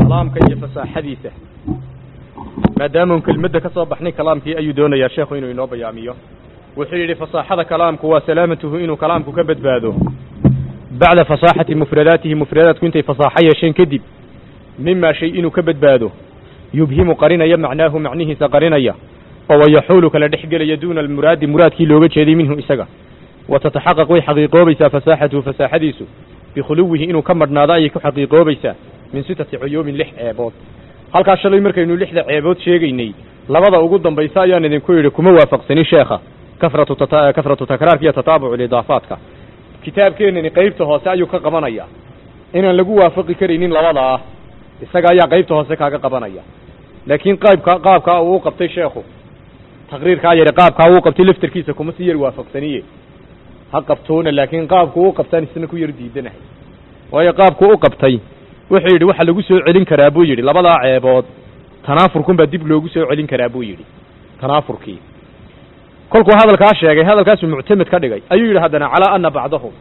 kalaamka iyo fasaaxadiisa maadaamaun kelmadda ka soo baxnay kalaamkii ayuu doonayaa sheekhu inuu inoo bayaamiyo wuxuu yidhi fasaaxada kalaamku waa salaamatuhu inuu kalaamku ka badbaado bacda fasaaxati mufradaatihi mufradaadku intay fasaaxo yeesheen kadib mimaa shay inuu ka badbaado yubhimu qarinaya macnaahu macnihiisa qarinaya oo wayaxuulu kala dhex gelaya duuna almuraadi muraadkii looga jeeday minhu isaga wa tataxaqaq way xaqiiqoobaysaa fasaaxatuhu fasaaxadiisu bikhuluwihi inuu ka madhnaado ayay ku xaqiiqoobaysaa min sitati cuyuubin lix ceebood halkaa shalay markaynu lixda ceebood sheegaynay labada ugu dambaysa ayaan idinku yidhi kuma waafaqsanin sheekha kafratu tata kafratu takraarka iyo tataabucu lidaafaadka kitaabkeenani qaybta hoose ayuu ka qabanaya inaan lagu waafaqi karaynin labada ah isaga ayaa qaybta hoose kaaga qabanaya laakiin qaybka qaabkaa uu u qabtay sheekhu taqriirkaa yari qaabkaa uu qabtay laftarkiisa kuma si yar waafaqsaniye ha qabtoona laakiin qaabku u qabtaan isna ku yar diidanahay waayo qaabku u qabtay wuxuu yidhi waxa lagu soo celin karaa buu yidhi labadaa ceebood tanaafurkunbaa dib loogu soo celin karaa buu yidhi tanaafurkii kolkuu hadalkaa sheegay hadalkaasuu muctamed ka dhigay ayuu yidhi haddana calaa ana bacdahum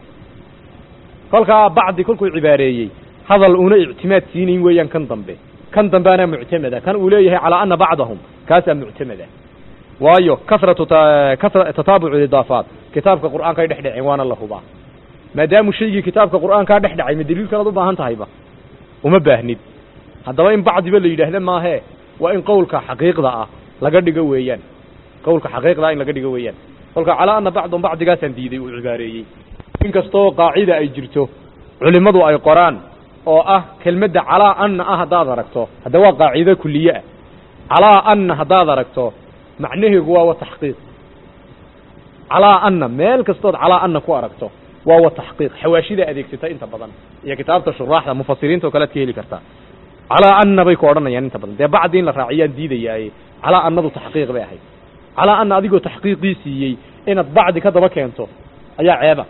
kolkaa bacdi kolkuu cibaareeyey hadal una ictimaad siinayn weeyaan kan dambe kan dambeana muctameda kan uu leeyahay calaa ana bacdahum kaasaa muctameda waayo kasratu kasra tataabucu idaafaat kitaabka qur'aanka ay dhex dhaceen waana la hubaa maadaamu shaygii kitaabka qur'aankaa dhex dhacay ma daliil kalaad u baahan tahayba uma baahnid haddaba in bacdiba la yidhaahda maahee waa in qowlka xaqiiqda ah laga dhigo weeyaan qowlka xaqiiqda ah in laga dhigo weeyaan kolka calaa ana bacdum bacdigaasaan diiday uu cibaareeyey inkastoo qaacida ay jirto culimmadu ay qoraan oo ah kelmadda calaa anna ah haddaad aragto hadda waa qaacido kuliye ah calaa anna haddaad aragto macnaheegu waa wa taxqiiq calaa anna meel kastood calaa anna ku aragto waa wa taxqiiq xawaashida adeegsata inta badan iyo kitaabta shuraaxda mufasiriinta oo kale ad ka heli kartaa calaa anna bay ku odhanayaan inta badan dee bacdi in la raaciyaan diidayaaye calaa annadu taxqiiq bay ahayd calaa anna adigoo taxqiiqii siiyey inaad bacdi ka daba keento ayaa ceeba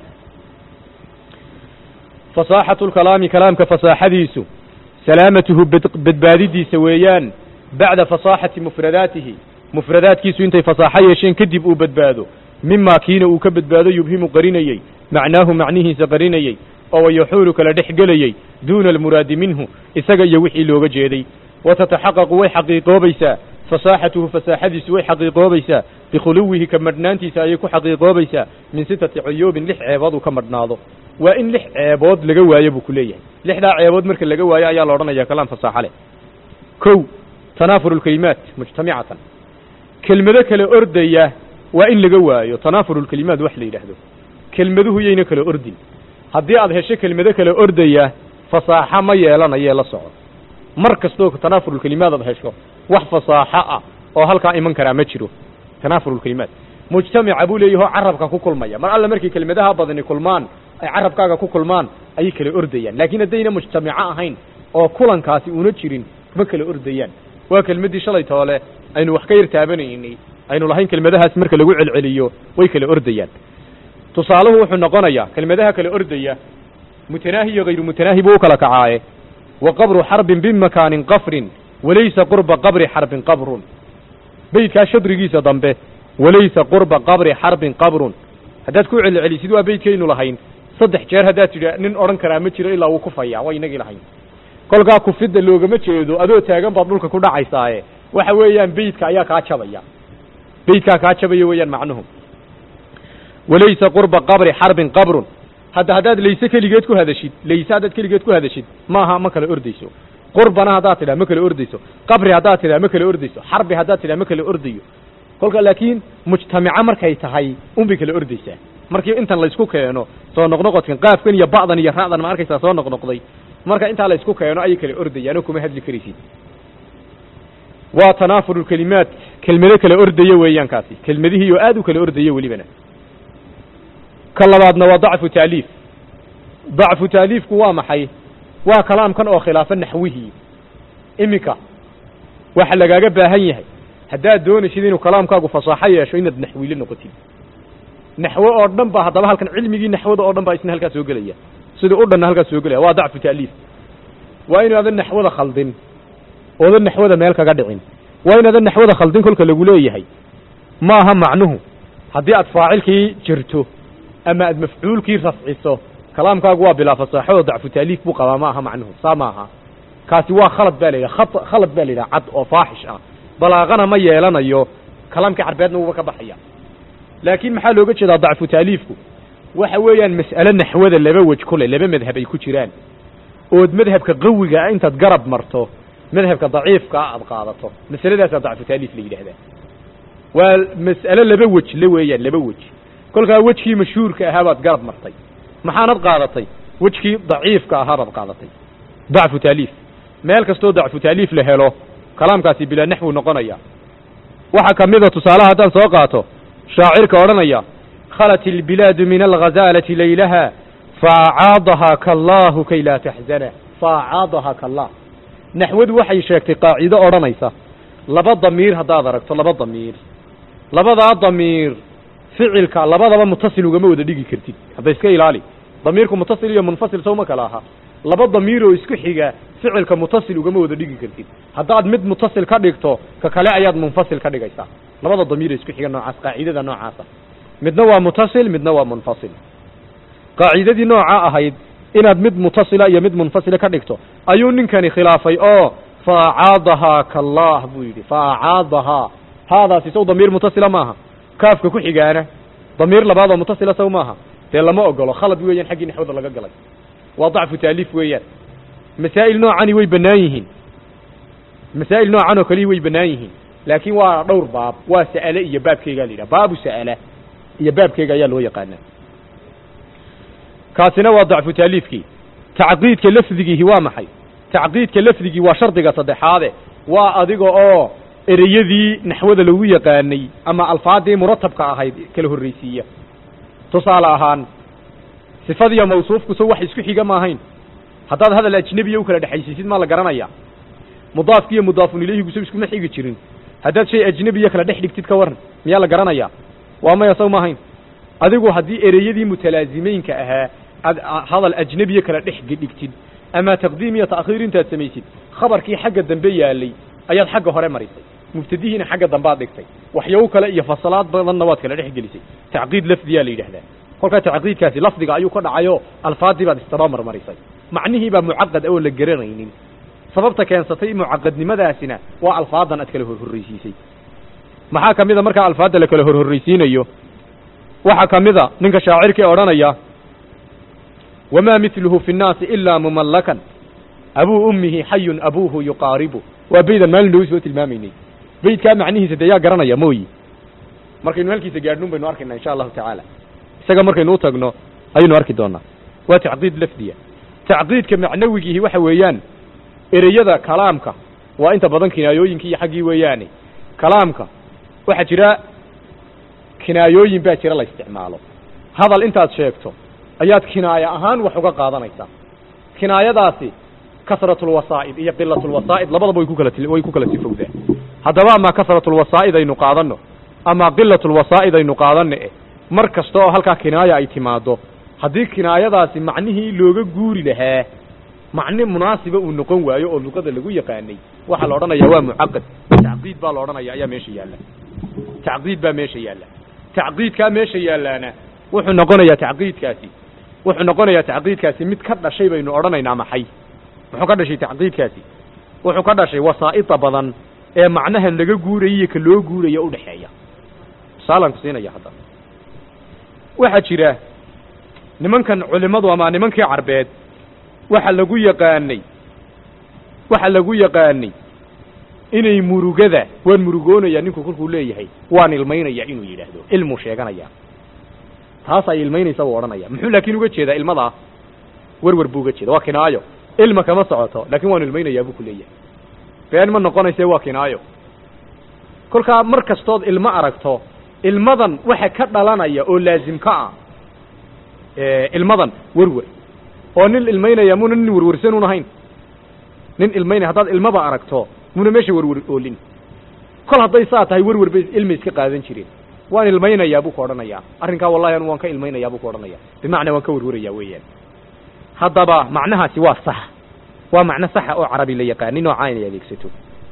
fasaaxatu lkalaami kalaamka fasaaxadiisu salaamatuhu badbaadidiisa weeyaan bacda fasaaxati mufradaatihi mufradaadkiisu intay fasaaxo yeesheen kadib uu badbaado mimaa kiina uu ka badbaado yubhimu qarinayey macnaahu macnihiisa qarinayey oo wayaxuulu kala dhex gelayey duuna almuraadi minhu isaga iyo wixii looga jeeday wa tataxaqaqu way xaqiiqoobaysaa fasaaxatuhu fasaaxadiisu way xaqiiqoobaysaa bikhuluwihi ka madhnaantiisa ayay ku xaqiiqoobaysaa min sitati cuyuubin lix ceebood uu ka madhnaado waa in lix ceebood laga waayo buu ku leeyahay lixdaa ceebood marka laga waayo ayaa la odhanaya kalaam fasaaxo leh kow tanaafur lkelimaat mujtamicatan kelmado kale ordaya waa in laga waayo tanaafur lkelimaat wax la yidhaahdo kelmaduhu yayna kala ordin haddii aad hesho kelmado kale ordaya fasaaxo ma yeelanayee la soco mar kastoo tanaafurulkelimaad aad hesho wax fasaaxo ah oo halkaa iman karaa ma jiro tanaafurulkelimaat mujtamica buu leeyahoo carabka ku kulmaya mar alle markay kelmadaha badani kulmaan ay carabkaaga ku kulmaan ayay kala ordayaan laakiin haddayna mujtamico ahayn oo kulankaasi una jirin ma kala ordayaan waa kelmaddii shalay toole aynu wax ka yar taabanaynay aynu lahayn kelmadahaas marka lagu celceliyo way kala ordayaan tusaaluhu wuxuu noqonayaa kelmadaha kala ordaya mutanaahi iyo hayru mutanaahi buu u kala kacaaye wa qabru xarbin bimakaanin qafrin walaysa qurba qabri xarbin qabrun beydkaa shadrigiisa dambe walaysa qurba qabri xarbin qabrun haddaad ku celcelisid waa beydkaynu lahayn saddex jeer haddaad tidhi nin odhan karaa ma jiro ilaa wuu kufaya waa inagii lahayn kolkaa kufidda loogama jeedo adoo taagan baad dhulka ku dhacaysaaye waxa weeyaan beydka ayaa kaa jabaya beydkaa kaa jabaya weeyaan macnuhu walaysa qurba qabri xarbin qabrun hadda haddaad layse keligeed ku hadashid layse haddaad keligeed ku hadashid maaha ma kala ordayso qurbana haddaad tidhaha ma kala ordayso qabri haddaad tidhaha ma kala ordayso xarbi haddaad tidhaha ma kala ordayo kolka laakiin mujtamico markay tahay unbay kala ordaysaa markii intan laysku keeno soo noqnoqodkan qaafkan iyo ba'dan iyo ra'dan ma arkaysaa soo noqnoqday marka intaa laysku keeno ayay kala ordayaanoo kuma hadli karaysid waa tanaafur kelimaat kelmado kala ordaya weeyaan kaasi kelmadihii oo aad u kala ordaya welibana ka labaadna waa dacfu taaliif dacfu taaliifku waa maxay waa kalaamkan oo khilaafa naxwihii iminka waxa lagaaga baahan yahay haddaad doonaysid inuu kalaamkaagu fasaaxo yeesho inaad naxwiile noqotid naxwo oo dhan ba haddaba halkan cilmigii naxwada oo dhan baa isna halkaas soo gelaya sidii u dhanna halkaas soo gelaya waa dacfu taaliif waa inaadan naxwada khaldin oodan naxwada meel kaga dhicin waa inaadan naxwada khaldin kolka lagu leeyahay maaha macnuhu haddii aad faacilkii jirto ama aad mafcuulkii rafciso kalaamkaagu waa bilaa fasaaxo oo dacfu taaliif buu qabaa ma aha macnuhu saa maaha kaasi waa khalad baa la yidhaha khat khalad baa la yidhaha cad oo faaxish ah balaaqana ma yeelanayo kalaamkii carbeedna wuuba ka baxaya laakiin maxaa looga jeedaa dacfu taaliifku waxa weeyaan mas'ale naxwada laba wej kule laba madhab ay ku jiraan ood madhabka qawiga ah intaad garab marto madhabka daciifka ah aad qaadato masaladaasaa dacfu taaliif la yidhahdaa waa mas'ale laba wej la weeyaan laba wej kolkaa wejkii mashhuurka ahaa baad garab martay maxaanad qaadatay wejkii daciifka ahaa baad qaadatay dacfu taaliif meel kastoo dacfu taaliif la helo kalaamkaasi bilaa naxwu noqonaya waxaa ka mida tusaalaha haddaan soo qaato shaacirka odhanaya khalat ilbilaadu min alghazaalati laylaha faacaadahaa kallaahu kay laa taxzana faacaadahaa kallah naxwadu waxay sheegtay qaacido odhanaysa laba damiir haddaad aragto laba damiir labadaa damiir ficilka labadaba mutasil ugama wada dhigi kartid hadda iska ilaali damiirku mutasil iyo munfasil sawma kala aha laba damiir oo isku xiga ficilka mutasil ugama wada dhigi kartid haddaad mid mutasil ka dhigto ka kale ayaad munfasil ka dhigaysaa labada damiir isku xiga noocaas qaacidada noocaasa midna waa mutasil midna waa munfasil qaacidadii nooca ahayd inaad mid mutasila iyo mid munfasila ka dhigto ayuu ninkani khilaafay oo faacaadahaa kallah buu yidhi faacaadahaa haadaasi saw damiir mutasila maaha kaafka ku xigaana damiir labaad oo mutasila saw maaha dee lama ogolo khalad weeyaan xaggii naxwada laga galay waa dacfu taaliif weeyaan masaa'il noocani way bannaan yihiin masaa'il noocan oo kaliya way bannaan yihiin laakiin waa dhowr baab waa sa'ale iyo baabkeygaa la yidhaha baabu sa'ala iyo baabkeyga ayaa loo yaqaanaa kaasina waa dacfu taaliifkii tacqiidka lafdigiihi waa maxay tacqiidka lafdigii waa shardiga saddexaade waa adiga oo ereyadii naxwada lagu yaqaanay ama alfaadii muratabka ahayd kala horraysiiya tusaale ahaan sifadiyo mawsuufku so wax isku xiga ma ahayn haddaad hadal ajnebiya u kala dhexaysiisid maa la garanaya mudaafki iyo mudaafun ilayhigu so iskuma xigi jirin haddaad shay ajnebiya kala dhex dhigtid ka waran miyaa la garanaya waa maya saw ma ahayn adigu haddii ereyadii mutalaazimeynka ahaa aad hadal ajnebiya kala dhex dhigtid ama taqdiim iyo ta'khiir intaad samaysid khabarkii xagga dambe yaalay ayaad xagga hore marisay mubtadihiina xagga dambaad dhigtay waxyaabo kale iyo fasalaad badanna waad kala dhex gelisay tacqiid lafdiyaa la yidhahdaa kolkaa tacqiidkaasi lafdiga ayuu ka dhacayo alfaadii baad istabamar marisay macnihii baa mucaqad oo la garanaynin sababta keensatay mucaqadnimadaasina waa alfaadan aad kala horhorraysiisay maxaa ka mida markaa alfaadda la kala horhorraysiinayo waxaa ka mida ninka shaacirkii odhanaya wamaa mitluhu fi nnaasi ilaa mumallakan abuu ummihi xayun abuuhu yuqaaribu waa beydan maalin dhowi soo tilmaamaynay beydkaa macnihiisa dee yaa garanaya mooyi markaynu halkiisa gaadhnun baynu arkaynaa insha allahu tacaala isaga markaynu u tagno ayaynu arki doonaa waa tacqiid lafdiya tacqiidka macnawigiihi waxa weeyaan ereyada kalaamka waa inta badan kinaayooyinkii iyo xaggii weeyaane kalaamka waxaa jira kinaayooyin baa jira la isticmaalo hadal intaad sheegto ayaad kinaayo ahaan wax uga qaadanaysaa kinaayadaasi kasratulwasaa'id iyo qilatulwasaa'id labadaba way ku kala way ku kala sifowdaa haddaba ama kasratulwasaa'id aynu qaadanno ama qilatulwasaa'id aynu qaadanno eh mar kasta oo halkaa kinaaya ay timaado haddii kinaayadaasi macnihii looga guuri lahaa macne munaasiba uu noqon waayo oo luqada lagu yaqaanay waxaa la odhanayaa waa mucaqad tacqiid baa la odhanaya ayaa meesha yaalla tacqiid baa meesha yaalla tacqiidkaa meesha yaallaana wuxuu noqonayaa tacqiidkaasi wuxuu noqonayaa tacqiidkaasi mid ka dhashay baynu odhanaynaa maxay muxuu ka dhashay tacqiidkaasi wuxuu ka dhashay wasaa'ida badan ee macnahan laga guuraya iyo ka loo guuraya udhexeeya tusaalaan ku siinaya hadda waxaa jira nimankan culimadu ama nimankii carbeed waxa lagu yaqaanay waxa lagu yaqaanay inay murugada waan murugoonaya ninku kolkuu leeyahay waan ilmaynaya inuu yidhaahdo ilmuu sheeganaya taas ay ilmaynaysa buu odhanaya muxuu laakiin uga jeedaa ilmadaa werwer buu uga jeeda waa kinaayo ilma kama socoto laakiin waan ilmaynayaa buu ku leeyahay been ma noqonayse waa kinaayo kolkaa mar kastood ilmo aragto ilmadan waxa ka dhalanaya oo laazim ka ah ilmadan werwer oo nin ilmaynaya muna nin werwersanuun ahayn nin ilmaynaya haddaad ilmaba aragto muna meesha werwer oolin kol hadday saa tahay werwer bay ilma iska qaadan jireen waan ilmaynayaa buu ku odhanayaa arrinkaa wallahi anu waan ka ilmaynayaa buu ku odhanaya bimacnaa waan ka werwerayaa weeyaan haddaba macnahaasi waa sax waa macno saxa oo carabi la yaqaani noocaa inay adeegsato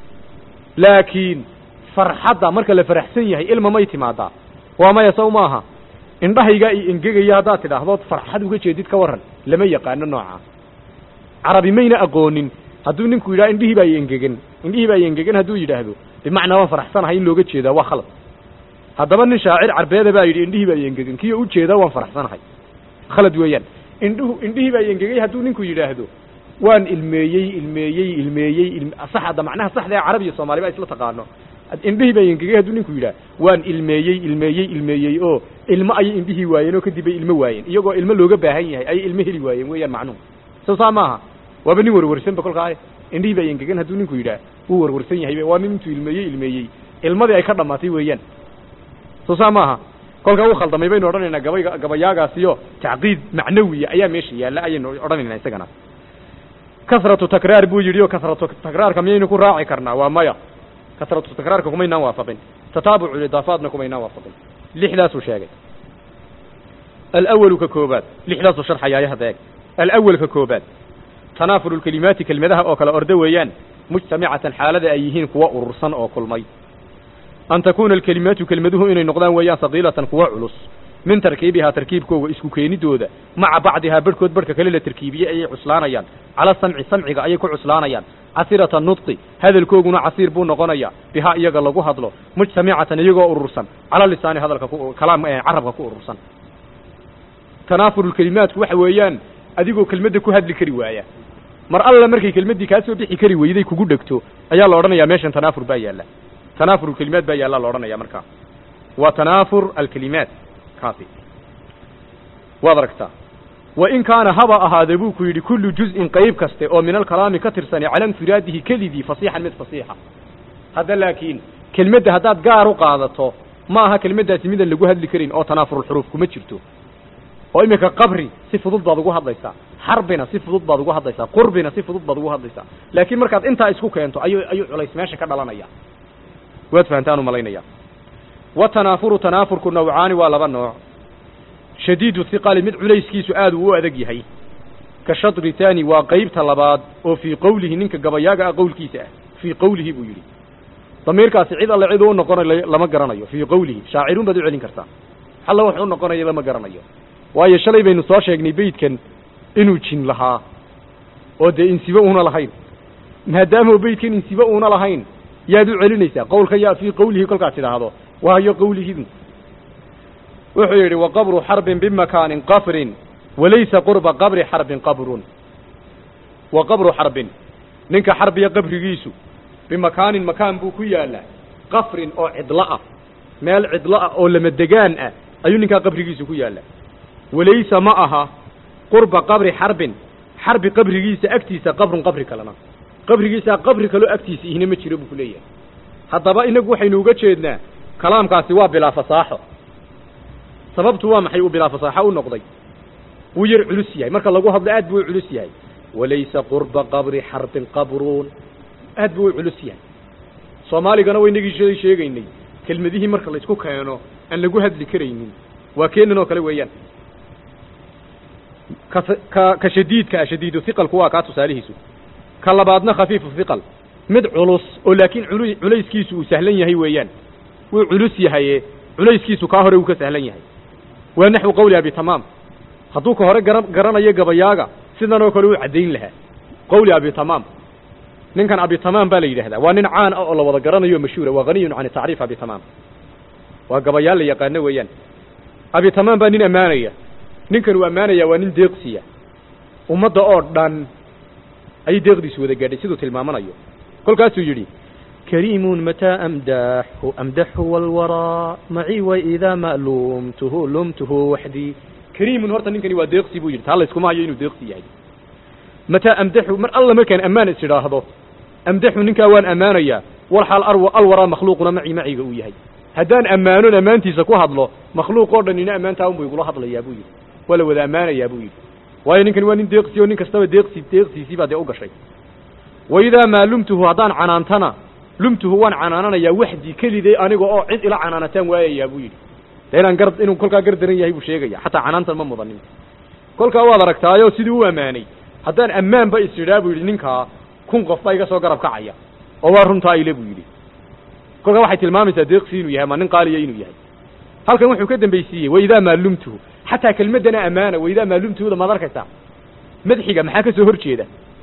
laakiin farxadda marka la faraxsan yahay ilma may timaadaa waa maya saw maaha indhahaygaa i engegaya haddaad tidhaahdood farxad uga jeedid ka warran lama yaqaano noocaa carabi mayna aqoonin hadduu ninku yidhaha indhihii baa engegan indhihii baa engegan hadduu yidhaahdo bimacnaa waan faraxsanahay in looga jeedaa waa khalad haddaba nin shaacir carbeeda baa yidhi indhihii baa engegan kiyo ujeedaa waan faraxsanahay khalad weeyaan indhuhu indhihii baa engegay hadduu ninku yidhaahdo waan ilmeeyey ilmeeyey ilmeeyey ilm sax hadda macnaha saxda ee carabiya soomaali ba isla taqaano indhihii baa engegay hadduu ninku yidhaah waan ilmeeyey ilmeeyey ilmeeyey oo ilmo ayay indhihii waayeen oo kadib bay ilmo waayeen iyagoo ilmo looga baahan yahay ayay ilmo heli waayeen weeyaan macnuhu soo saa maaha waaba nin warwarsanba kolkaa indhihii baa engegan hadduu ninku yidhaah wuu warwarsan yahay waa nin intuu ilmeeyey ilmeeyey ilmadii ay ka dhammaatay weeyaan soo saa maaha kolkaa u khaldamay baynu odhanaynaa gabayga gabayaagaasiyo tacqiid macnawiya ayaa meesha yaalla ayaynu odhanaynaa isagana kasratu takraar buu yidhi oo kasratu takraarka miyaynu ku raaci karnaa waa maya kasratu takraarka kumaynaan waafaqin tataabucu idaafaadna kumaynaan waafaqin lixdaasuu sheegay alawalu ka koobaad lixdaasuu sharxayaaya hadda eeg alawal ka koobaad tanaafuru lkelimaati kelmadaha oo kale ordo weeyaan mujtamicatan xaalada ay yihiin kuwa urursan oo kulmay an takuuna alkelimaatu kelmaduhu inay noqdaan weeyaan saqiilatan kuwa culus min tarkiibihaa tarkiibkooga isku keenidooda maca bacdihaa barhkood barhka kale la tarkiibiyey ayay cuslaanayaan cala samci samciga ayay ku cuslaanayaan casirata nudqi hadalkooguna casiir buu noqonayaa bihaa iyaga lagu hadlo mujtamicatan iyagoo urursan cala lisaani hadalka ku kalaam carabka ku urursan tanaafuru lkelimaatku waxa weeyaan adigoo kelmadda ku hadli kari waaya mar alla markay kelmaddii kaa soo bixi kari weyday kugu dhegto ayaa la odhanayaa meeshan tanaafur baa yaalla tanaafur alkelimaat baa yaalla la odhanaya markaa waa tanaafur alkelimaat kaasi waad aragtaa wa in kaana haba ahaade buu ku yidhi kullu juz'in qayb kaste oo min alkalaami ka tirsani cala infiraadihi kelidii fasiixan mid fasiixa hadda laakiin kelmadda haddaad gaar u qaadato ma aha kelmaddaasi midaan lagu hadli karin oo tanaafurulxuruuf kuma jirto oo iminka qabri si fudud baad ugu hadlaysaa xarbina si fudud baad ugu hadlaysaa qurbina si fudud baad ugu hadlaysaa laakiin markaad intaa isku keento ayuu ayuu culays meesha ka dhalanaya waad fahantaan u malaynaya wa tanaafuru tanaafurku nawcaani waa laba nooc shadiidu hiqali mid culayskiisu aad uu u adag yahay ka shadri taani waa qaybta labaad oo fii qowlihi ninka gabayaaga ah qowlkiisa ah fii qowlihi buu yidhi damiirkaasi cid alle cid u noqonayo lama garanayo fii qowlihi shaacirun baad u celin kartaa alla wax u noqonayo lama garanayo waayo shalay baynu soo sheegnay beydkan inuu jin lahaa oo dee insibe uuna lahayn maadaama beydkan insibe uuna lahayn yaad u celinaysaa qowlka yaa fii qowlihi kolkaad tidhaahdo waayo qowlihidu wuxuu yidhi waqabru xarbin bimakaanin qafrin walaysa qurba qabri xarbin qabrun wa qabru xarbin ninka xarbiya qabrigiisu bimakaanin makaan buu ku yaallaa qafrin oo cidlo ah meel cidlo ah oo lama degaan ah ayuu ninkaa qabrigiisu ku yaallaa walaysa ma aha qurba qabri xarbin xarbi qabrigiisa agtiisa qabrun qabri kalena qabrigiisaa qabri kaloo agtiisa ihna ma jiro buu ku leeyahay haddaba inagu waxaynu uga jeednaa kalaamkaasi waa bilaa fasaaxo sababtu waa maxay uu bilaa fasaaxo u noqday wuu yar culus yahay marka lagu hadlo aad buu u culus yahay walaysa qurba qabri xarbin qabruun aad buu u culus yahay soomaaligana waynagii shalay sheegaynay kelmadihii marka laysku keeno aan lagu hadli karaynin waa keenan oo kale weeyaan ka ka ka shadiidka ah shadiidu hiqalku waa kaa tusaalihiisu ka labaadna khafiifu hiqal mid culus oo laakiin culu culayskiisu uu sahlan yahay weeyaan wuu culus yahaye culayskiisu kaa hore uu ka sahlan yahay waa naxwu qowli abi tamaam hadduu ka hore gara garanayo gabayaaga sidan oo kale uu caddayn lahaa qowli abi tamaam ninkan abi tamaam baa la yidhahdaa waa nin caan ah oo la wada garanayo mashhuura waa haniyun can tacriif abi tamaam waa gabayaal la yaqaano weeyaan abi tamaam baa nin ammaanaya ninkan uu ammaanaya waa nin deeqsiya ummadda oo dhan ayay deeqdiisu wada gaadhay siduu tilmaamanayo kolkaasuu yidhi kariimun mataa amdaxu amdaxu walwaraa macii wa idaa ma lumtuhu lumtuhu waxdii kariimun horta ninkani waa deeqsi buu yidhi taa layskuma hayo inuu deeqsi yahay mataa amdaxu mar alla markaan ammaan is idhaahdo amdaxu ninkaa waan ammaanayaa walxaal arwa alwaraa makhluuquna macii maciga uu yahay haddaan ammaanon ammaantiisa ku hadlo makhluuq oo dhan ina ammaantaa unbu igula hadlayaa buu yidhi waa la wada ammaanayaa buu yidhi waayo ninkani waa nin deeqsi oo nin kastaba deeqsi deeqsiisii baa dee u gashay wa idaa maa lumtuhu haddaan canaantana lumtuhu waan canaananayaa waxdii keliday aniga oo cid ila canaanataan waayayaa buu yidhi dee inaan gar inuu kolkaa gar daran yahay buu sheegaya xataa canaantan ma mudanin kolkaa waad aragtaayo sidii u ammaanay haddaan ammaanba is idhaa buu yidhi ninkaa kun qof baa iga soo garab kacaya oo waa runtaa ile buu yidhi kolkaa waxay tilmaamaysaa deeqsi inuu yahay ama nin qaaliya inuu yahay halkan wuxuu ka dambaysiiyey waidaa maa lumtuhu xataa kelmaddana ammaana waidaa maa lumtuhuda maad arkaysaa madxiga maxaa ka soo hor jeeda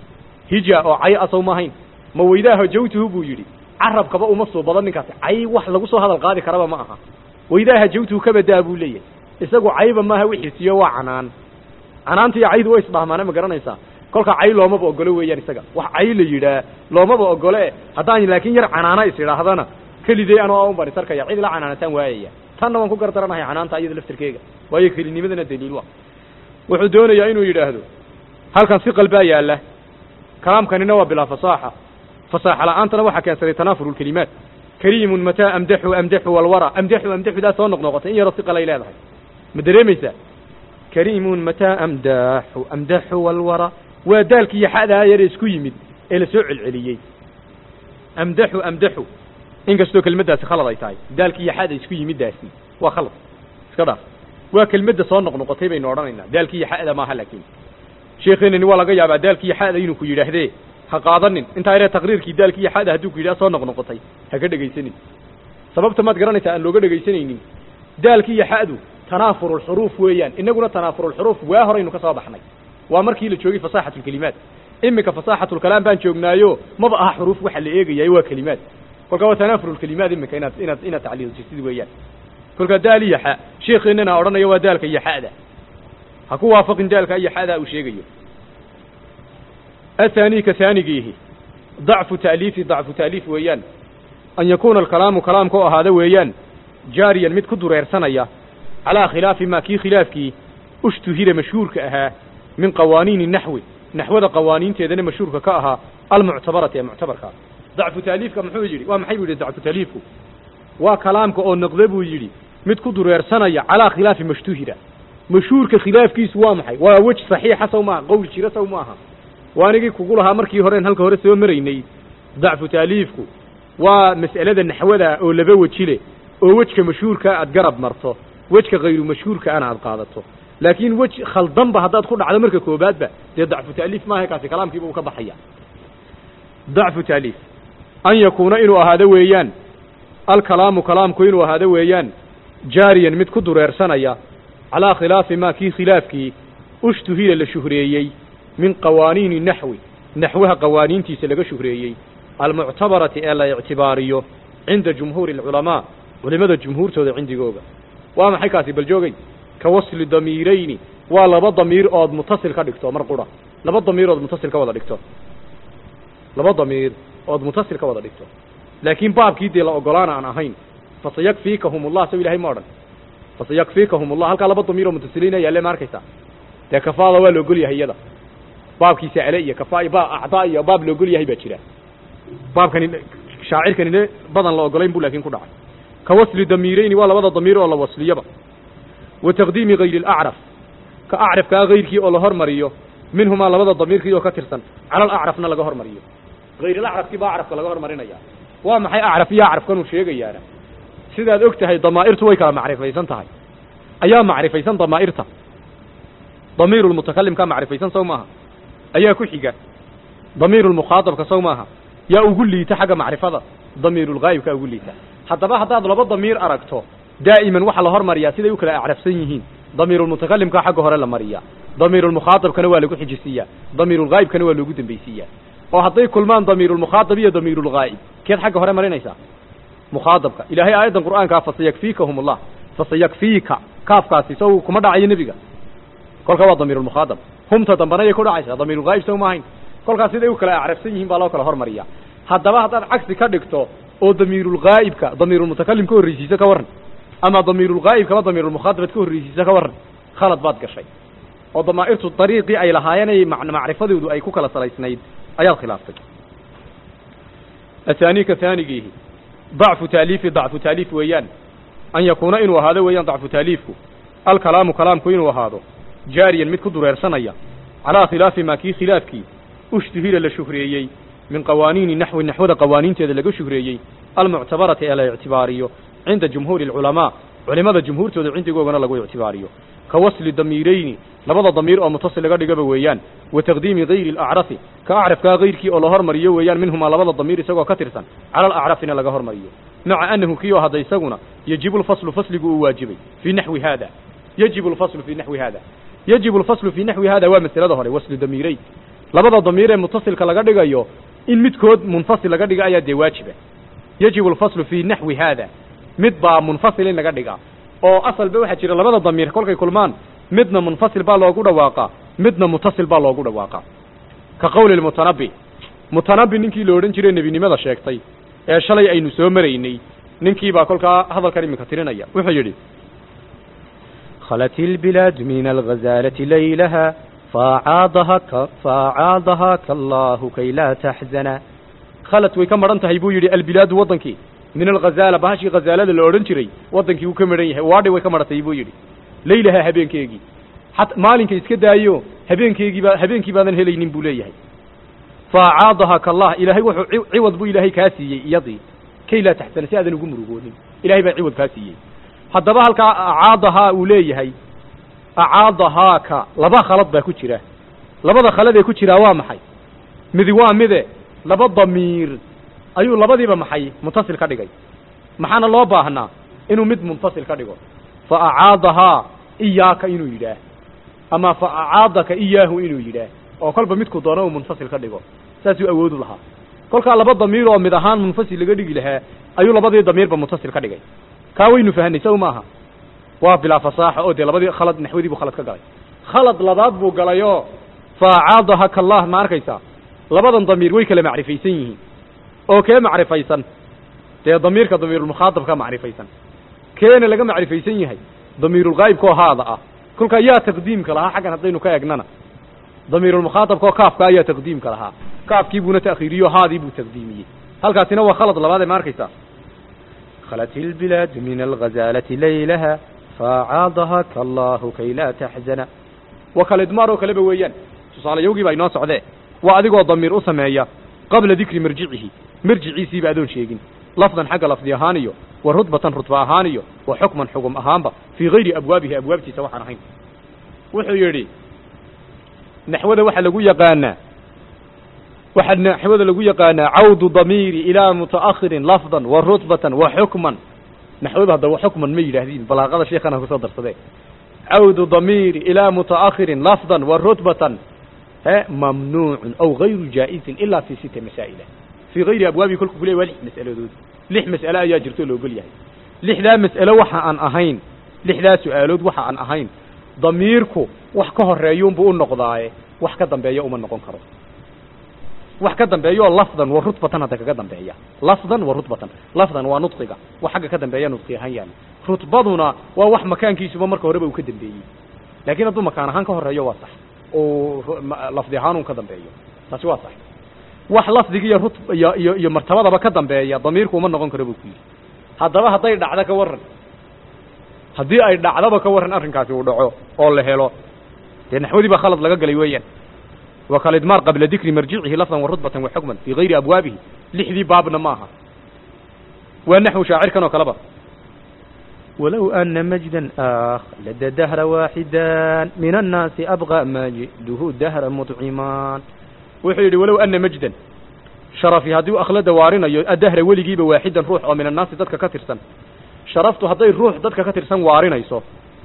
hija oo cay asaw ma ahayn ma weydaa hajawtuhu buu yidhi carabkaba uma soo badan ninkaasi cay wax lagu soo hadal qaadi karaba ma aha weydaa hajawtuhu kabadaa buu leeyahay isagu cayba maaha wixiisiyo waa canaan canaanta iyo caydu way isdhahmaane ma garanaysaa kolka cay loomaba ogolo weeyaan isaga wax cay la yidhaa loomaba ogole haddaan laakiin yar canaana is idhaahdana kelidey anoo un baan isarkaya cid la canaanataan waayaya tanna waan ku gardaranahay canaanta iyada laftirkeega waayo kelinimadana daliil wa wuxuu doonayaa inuu yidhaahdo halkan si qalbaa yaalla kalaamkanina waa bilaa fasaaxa fasaaxa la'aantana waxaa keensaday tanaafur lkelimaat kariimun mataa amdaxu amdaxu walwara amdaxu amdaxudaa soo noqnoqotay in yaroo si qalay leedahay ma dareemaysaa kariimun mataa amdaxu amdaxu walwara waa daalkii iyo xadaa yare isku yimid ee la soo celceliyey amdaxu amdaxu inkastoo kelmaddaasi khalad ay tahay daalkii iyo xada isku yimiddaasi waa khalad iska dhaaf waa kelmadda soo noqnoqotay baynu odhanaynaa daalkii iyo xada maaha laakiin sheekeenani waa laga yaabaa daalkii iyo xada inuu ku yidhaahdee ha qaadanin intaa yaree taqriirkii daalkii iyo xada hadduu ku yidhaha soo noqnoqotay ha ka dhegaysanin sababta maad garanaysaa aan looga dhegaysanaynin daalkii iyo xadu tanaafurulxuruuf weeyaan inaguna tanaafurulxuruuf waa horaynu ka soo baxnay waa markii la joogay fasaaxatu lkelimaat iminka fasaaxatulkalaam baan joognaayo maba aha xuruuf waxa la eegayaay waa kelimaad kolkaa waa tanaafurulkelimaat iminka inaad inaad inaad tacliiljisid weeyaan kolkaa daal iyo xa sheekeenana odhanaya waa daalka iyo xa'da ha ku waafaqin daalka iyo xa'da uu sheegayo athani ka haanigiihi dacfu ta'liifi dacfu ta'liif weeyaan an yakuuna alkalaamu kalaamka oo ahaada weeyaan jaariyan mid ku dureersanaya calaa khilaafi maa kii khilaafkii ushtuhira mashhuurka ahaa min qawaaniini naxwi naxwada qawaaniinteedana mashhuurka ka ahaa almuctabarati ee muctabarka dacfu taaliifka muxuu yidhi waa maxay buu yidhi dacfu taaliifku waa kalaamka oo noqda buu yidhi mid ku dureersanaya calaa khilaafi mashtuhira mashhuurka khilaafkiisu waa maxay waa wej saxiixa saw maaha qowl jira saw maaha waa anigii kugu lahaa markii horeen halka hore soo maraynay dacfu taaliifku waa mas'alada naxwada oo laba weji leh oo wejka mashhuurka aad garab marto wejka hayru mashhuurka ana aad qaadato laakiin wej khaldanba haddaad ku dhacdo marka koobaadba dee dacfu taaliif maaha kaasi kalaamkiiba uu ka baxaya dacfu taaliif an yakuuna inuu ahaado weeyaan alkalaamu kalaamku inuu ahaado weeyaan jaariyan mid ku dureersanaya calaa khilaafi maa kii khilaafkii ushtuhira la shuhreeyey min qawaaniini naxwi naxwaha qawaaniintiisa laga shuhreeyey almuctabarati ee la ictibaariyo cinda jumhuuri alculamaa culimada jumhuurtooda cindigooga waa maxay kaasi bal joogay ka wasli damiirayni waa laba damiir ood mutasil ka dhigto mar qura laba damiir ood mutasil ka wada dhigto laba damiir ood mutasil ka wada dhigto laakiin baabkii dee la ogolaana aan ahayn fasayakfiikahum ullah saw ilahay ma odhan fasayakfiikahum ullah halkaa laba damiir oo mutasiliina yaalle ma arkaysaa dee kafaada waa la ogol yahay iyada baabkiisa ale iyo kafaa iyo baab acdaa iyo baab la ogol yahay baa jira baabkani shaacirkanine badan la ogolayn bu laakiin ku dhacay ka wasli damiirayni waa labada damiir oo la wasliyaba wa taqdiimi hayri alacraf ka acrafkaa hayrkii oo la hormariyo minhumaa labada damiirkii oo ka tirsan cala alacrafna laga hormariyo hayr alacrafkii baa acrafka laga hormarinaya waa maxay acraf iyo acrafkanuu sheegayaana sidaad og tahay damaa'irtu way kala macrifaysan tahay ayaa macrifaysan damaa'irta damiiru lmutakalimkaa macrifaysan saw maaha ayaa ku xiga damiiru lmukhaadabka saw maaha yaa ugu liita xagga macrifada damiirulghaayibkaa ugu liita haddaba haddaad laba damiir aragto daa'iman waxaa la hormariyaa siday u kala acrafsan yihiin damiirulmutakalimkaa xagga hore la mariyaa damiirulmukhaadabkana waa lagu xijisiiyaa damiirulghaayibkana waa loogu dambaysiiyaa oo hadday kulmaan damiirulmukhaadab iyo damiirulghaa'ib keed xagga hore marinaysaa mukhaadabka ilaahay aayaddan qur'aankaa fasayakfiikahum ullah fasayakfiika kaafkaasi saw kuma dhacayo nebiga kolkaa waa damiirulmukhaadab humta dambana yay ku dhacaysaa damiirulghaayib saw ma ahayn kolkaas siday u kala acrafsan yihiin baa loo kala hormariyaa haddaba haddaad cagsi ka dhigto oo damiirulghaa'ibka damiirulmutakalim ka horreysiisa ka warran ama damiirulghaa'ibkaba damiirulmukhaadabad ka horreysiisa ka warran khalad baad gashay oo damaa'irtu dariiqii ay lahaayeenay macrifadoodu ay ku kala salaysnayd ayaad khilaaftay ahaani ka haanigiihi dacfu taaliifi dacfu taaliif weeyaan an yakuuna inuu ahaado weeyaan dacfu taaliifku alkalaamu kalaamku inuu ahaado jaariyan mid ku dureersanaya calaa khilaafi maa kii khilaafkii ushtuhira la shuhreeyey min qawaaniini naxwi naxwada qawaaniinteeda laga shuhreeyey almuctabarati ee la ictibaariyo cinda jumhuuri alculamaa culimada jumhuurtooda cindigoogana lagu ictibaariyo ka wasli damiirayni labada damiir oo mutasil laga dhigaba weeyaan wa taqdiimi hayri alacrafi ka acrafkaa hayrkii oo la hormariyo weeyaan minhumaa labada damiir isagoo ka tirsan cala alacrafina laga hormariyo maca annahu kiyo hadda isaguna yajibu lfaslu fasligu uu waajibay fii naxwi haada yajibu lfaslu fii naxwi haada yajibu lfaslu fii naxwi hada waa masalada hore waslu damiirayn labada damiir ee mutasilka laga dhigayo in midkood munfasil laga dhiga ayaa dee waajiba yajibu alfaslu fii naxwi haada mid baa munfasil in laga dhigaa oo asalba waxaa jira labada damiir kolkay kulmaan midna munfasil baa loogu dhawaaqa midna mutasil baa loogu dhawaaqa ka qowli lmutanabi mutanabi ninkii la odhan jiray nebinimada sheegtay ee shalay aynu soo maraynay ninkii baa kolkaa hadalkan iminka tirinaya wuxuu yidhi خلت البلاد من الغزالة ليلها فأعاضها, ك... فأعاضها كالله كي لا تحزن khalad way ka maran tahay buu yidhi albilaadu waddankii min alghazaala bahashii khazaalada la odhan jiray waddankii wuu ka maran yahay waadhi way ka maratay buu yidhi laylaha habeenkeegii xat maalinka iska daayo habeenkeegiibaa habeenkii baadan helaynin buu leeyahay faacaadaha kallah ilaahay wuxuu ci- ciwad buu ilaahay kaa siiyey iyadii kay laa taxsana si aadan ugu murugoonin ilahay baa ciwad kaa siiyey haddaba halkaa acaadahaa uu leeyahay acaadahaaka laba khalad baa ku jira labada khalad ee ku jiraa waa maxay midi waa mide laba damiir ayuu labadiiba maxay muntasil ka dhigay maxaana loo baahnaa inuu mid munfasil ka dhigo fa acaadahaa iyaaka inuu yidhaah ama fa acaadaka iyaahu inuu yidhaah oo kolba midku doono uu munfasil ka dhigo saasuu awoodu lahaa kolkaa laba damiir oo mid ahaan munfasil laga dhigi lahaa ayuu labadii damiirba muntasil ka dhigay kaa waynu fahanay sow maaha waa bilaa fasaaxa oo dee labadii khalad naxwadii buu khalad ka galay khalad labaad buu galayoo fa acaadaha kallah ma arkaysaa labadan damiir way kala macrifaysan yihiin oo kee macrifaysan dee damiirka damiirulmukhaadab ka macrifaysan keena laga macrifaysan yahay damiirulghaa'ibkoo haada ah kolkaa yaa taqdiimka lahaa xaggan haddaynu ka egnana damiirulmukhaadabkoo kaafka ayaa taqdiimka lahaa kaafkii buuna ta'khiiriyo haadii buu taqdiimiyey halkaasina waa khalad labaadee ma arkaysaa خلت البلاد من الغزالة ليلها فأعاضها كالله كي لا تحزن waa kala idmaar oo kaleba weeyaan tusaalayowgii baa inoo socdee waa adigoo damiir u sameeya qabla dikri marjicihi marjiciisiiba adoon sheegin lafdan xagga lafdi ahaan iyo wa rudbatan rudba ahaan iyo wa xukman xugum ahaanba fii gayri abwaabihi abwaabtiisa waxaan ahayn wuxuu yidhi naxwada waxaa lagu yaqaanaa waxaa naxwada lagu yaqaanaa cawdu damiiri ilaa mutaakhirin lafdan wa rutbatan wa xukman naxwada hadda wa xukman ma yidhaahdiin balaaqada sheekhana kusoo darsadee cawdu damiiri ilaa mutaakhirin lafdan wa rutbatan he mamnuucun aw gayru jaa'isin ilaa fi sita masaa'ila fii gayri abwaabihi kolku ku leey waa lix mas'aladood lix mas'ale ayaa jirto oo la ogol yahay lixdaa mas'alo waxa aan ahayn lixdaa su'aalood waxa aan ahayn damiirku wax ka horeeyuunbuu u noqdaaye wax ka dambeeya uma noqon karo wax ka dambeeyaoo lafdan wa rutbatan hadda kaga dambeeya lafdan wa rutbatan lafdan waa nudqiga wax xagga ka dambeeya nudqi ahaan yaala rutbaduna waa wax makaankiisuba marka horeba uu ka dambeeyey laakiin hadduu makaan ahaan ka horeeyo waa sax oo ru- ma- lafdi ahaan un ka dambeeyo taasi waa sax wax lafdiga iyo rut iyo iyo iyo martabadaba ka dambeeya damiirku uma noqon karo buu ku yidhi haddaba hadday dhacdo ka warran haddii ay dhacdaba ka warran arrinkaasi uu dhaco oo la helo dee naxwadii baa khalad laga galay weeyaan wa kalidmaar qabla dikri marjicihi lafdan wa rutbatan wa xukman fii gayri abwaabihi lixdii baabna maaha waa naxwu shaacirkan oo kaleba ولو أن مجدا آخ لدى دهر واحدا من الناس أبغى مجده دهر مطعمان wuxuu yidhi walow ana majdan sharafi haddii akhlada waarinayo adahra weligiiba waaxidan ruux oo min annaasi dadka ka tirsan sharaftu hadday ruux dadka ka tirsan waarinayso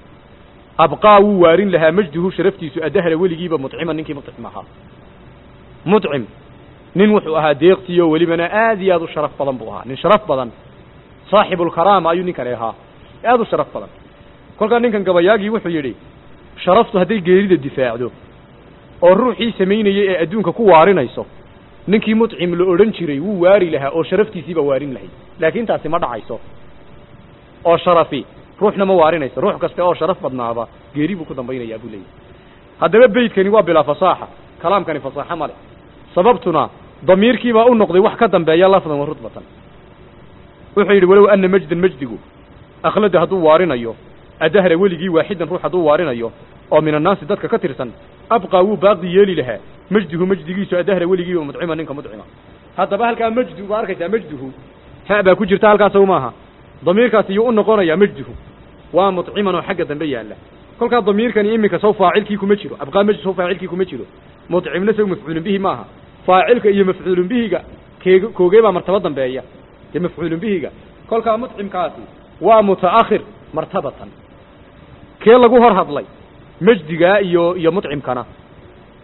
abqaa wuu waarin lahaa majduhu sharaftiisu adahra weligiiba mudciman ninkii mudcim ahaa mudcim nin wuxuu ahaa deeqtii oo welibana aad iyo aad u sharaf badan buu ahaa nin sharaf badan saaxibulkaraama ayuu ninkani ahaa aad u sharaf badan kolkaa ninkan gabayaagii wuxuu yidhi sharaftu hadday geerida difaacdo oo ruuxii samaynayey ee adduunka ku waarinayso ninkii mudcim la odhan jiray wuu waari lahaa oo sharaftiisiiba waarin lahayd laakiin taasi ma dhacayso oo sharafi ruuxna ma waarinayso ruux kasta oo sharaf badnaaba geeri buu ku dambaynayaa buu leeyahy haddaba beydkani waa bilaa fasaaxa kalaamkani fasaaxo male sababtuna damiirkiibaa u noqday wax ka dambeeya lafdan wa rutbatan wuxuu yidhi walow ana majdan majdigu akhlada hadduu waarinayo adahra weligii waaxidan ruux hadduu waarinayo oo min annaasi dadka ka tirsan abqaa wuu baaqi yeeli lahaa majduhu majdigiisu adahra weligiiba mudcima ninka mudcima haddaba halkaa majdu baa arkaysaa majduhu ha baa ku jirta halkaas sow maaha damiirkaasi yuu u noqonayaa majduhu waa mudciman oo xagga dambe yaalla kolkaa damiirkani iminka sow faacilkii kuma jiro abqaa majd sow faacilkii kuma jiro mudcimna sow mafcuulun bihi maaha faacilka iyo mafcuulun bihiga keeg koogee baa martaba dambeeya dee mafcuulun bihiga kolkaa mudcimkaasi waa mutaakhir martabatan kee lagu hor hadlay majdigaa iyo iyo mudcimkana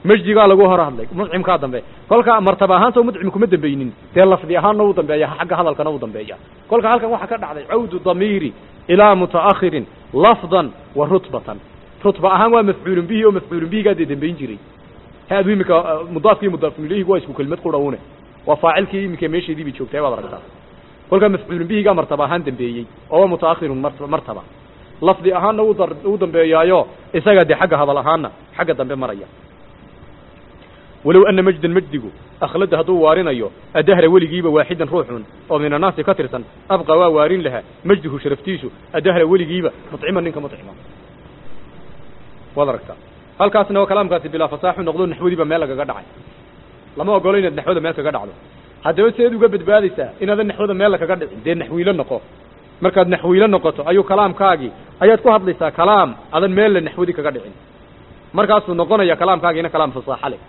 majdigaa lagu hor hadlay mudcimkaa dambe kolka martaba ahaanta mudcim kuma dambeynin dee lafdi ahaanna u dambeeya xagga hadalkana u dambeeya kolka halkan waxaa ka dhacday cawdu damiiri ilaa mutaakhirin lafdan wa rutbatan rutba ahaan waa mafcuulun bihi oo mafcuulun bihigaa dee dambeyn jiray haadu iminka mudaafkii mudaafun ilayhi waa isku kelimad qurhawne waa faacilkii iminka meesheedii bay joogtay waad aragtaa kolkaa mafcuulun bihigaa martaba ahaan dambeeyey oo waa mutaakhirun martaba lafdi ahaanna u dambeeyaayo isagaa dee xagga hadal ahaanna xagga dambe maraya walow ana majdan majdigu akhlada hadduu waarinayo adahra weligiiba waaxidan ruuxun oo min annaasi ka tirsan abqa waa waarin lahaa majduhu sharaftiisu adahra weligiiba mucima ninka mucima waad aragtaa halkaasna oo kalaamkaasi bilaa fasaaxu noqdo naxwadiiba meel lagaga dhacay lama ogolo inaad naxwada meel kaga dhacdo haddaba seed uga badbaadaysaa inaadan naxwada meel kaga dhicin dee naxwiilo noqo markaad naxwiilo noqoto ayuu kalaamkaagii ayaad ku hadlaysaa kalaam adan meella naxwadi kaga dhicin markaasuu noqonaya kalaamkaagiina kalaam fasaaxa leh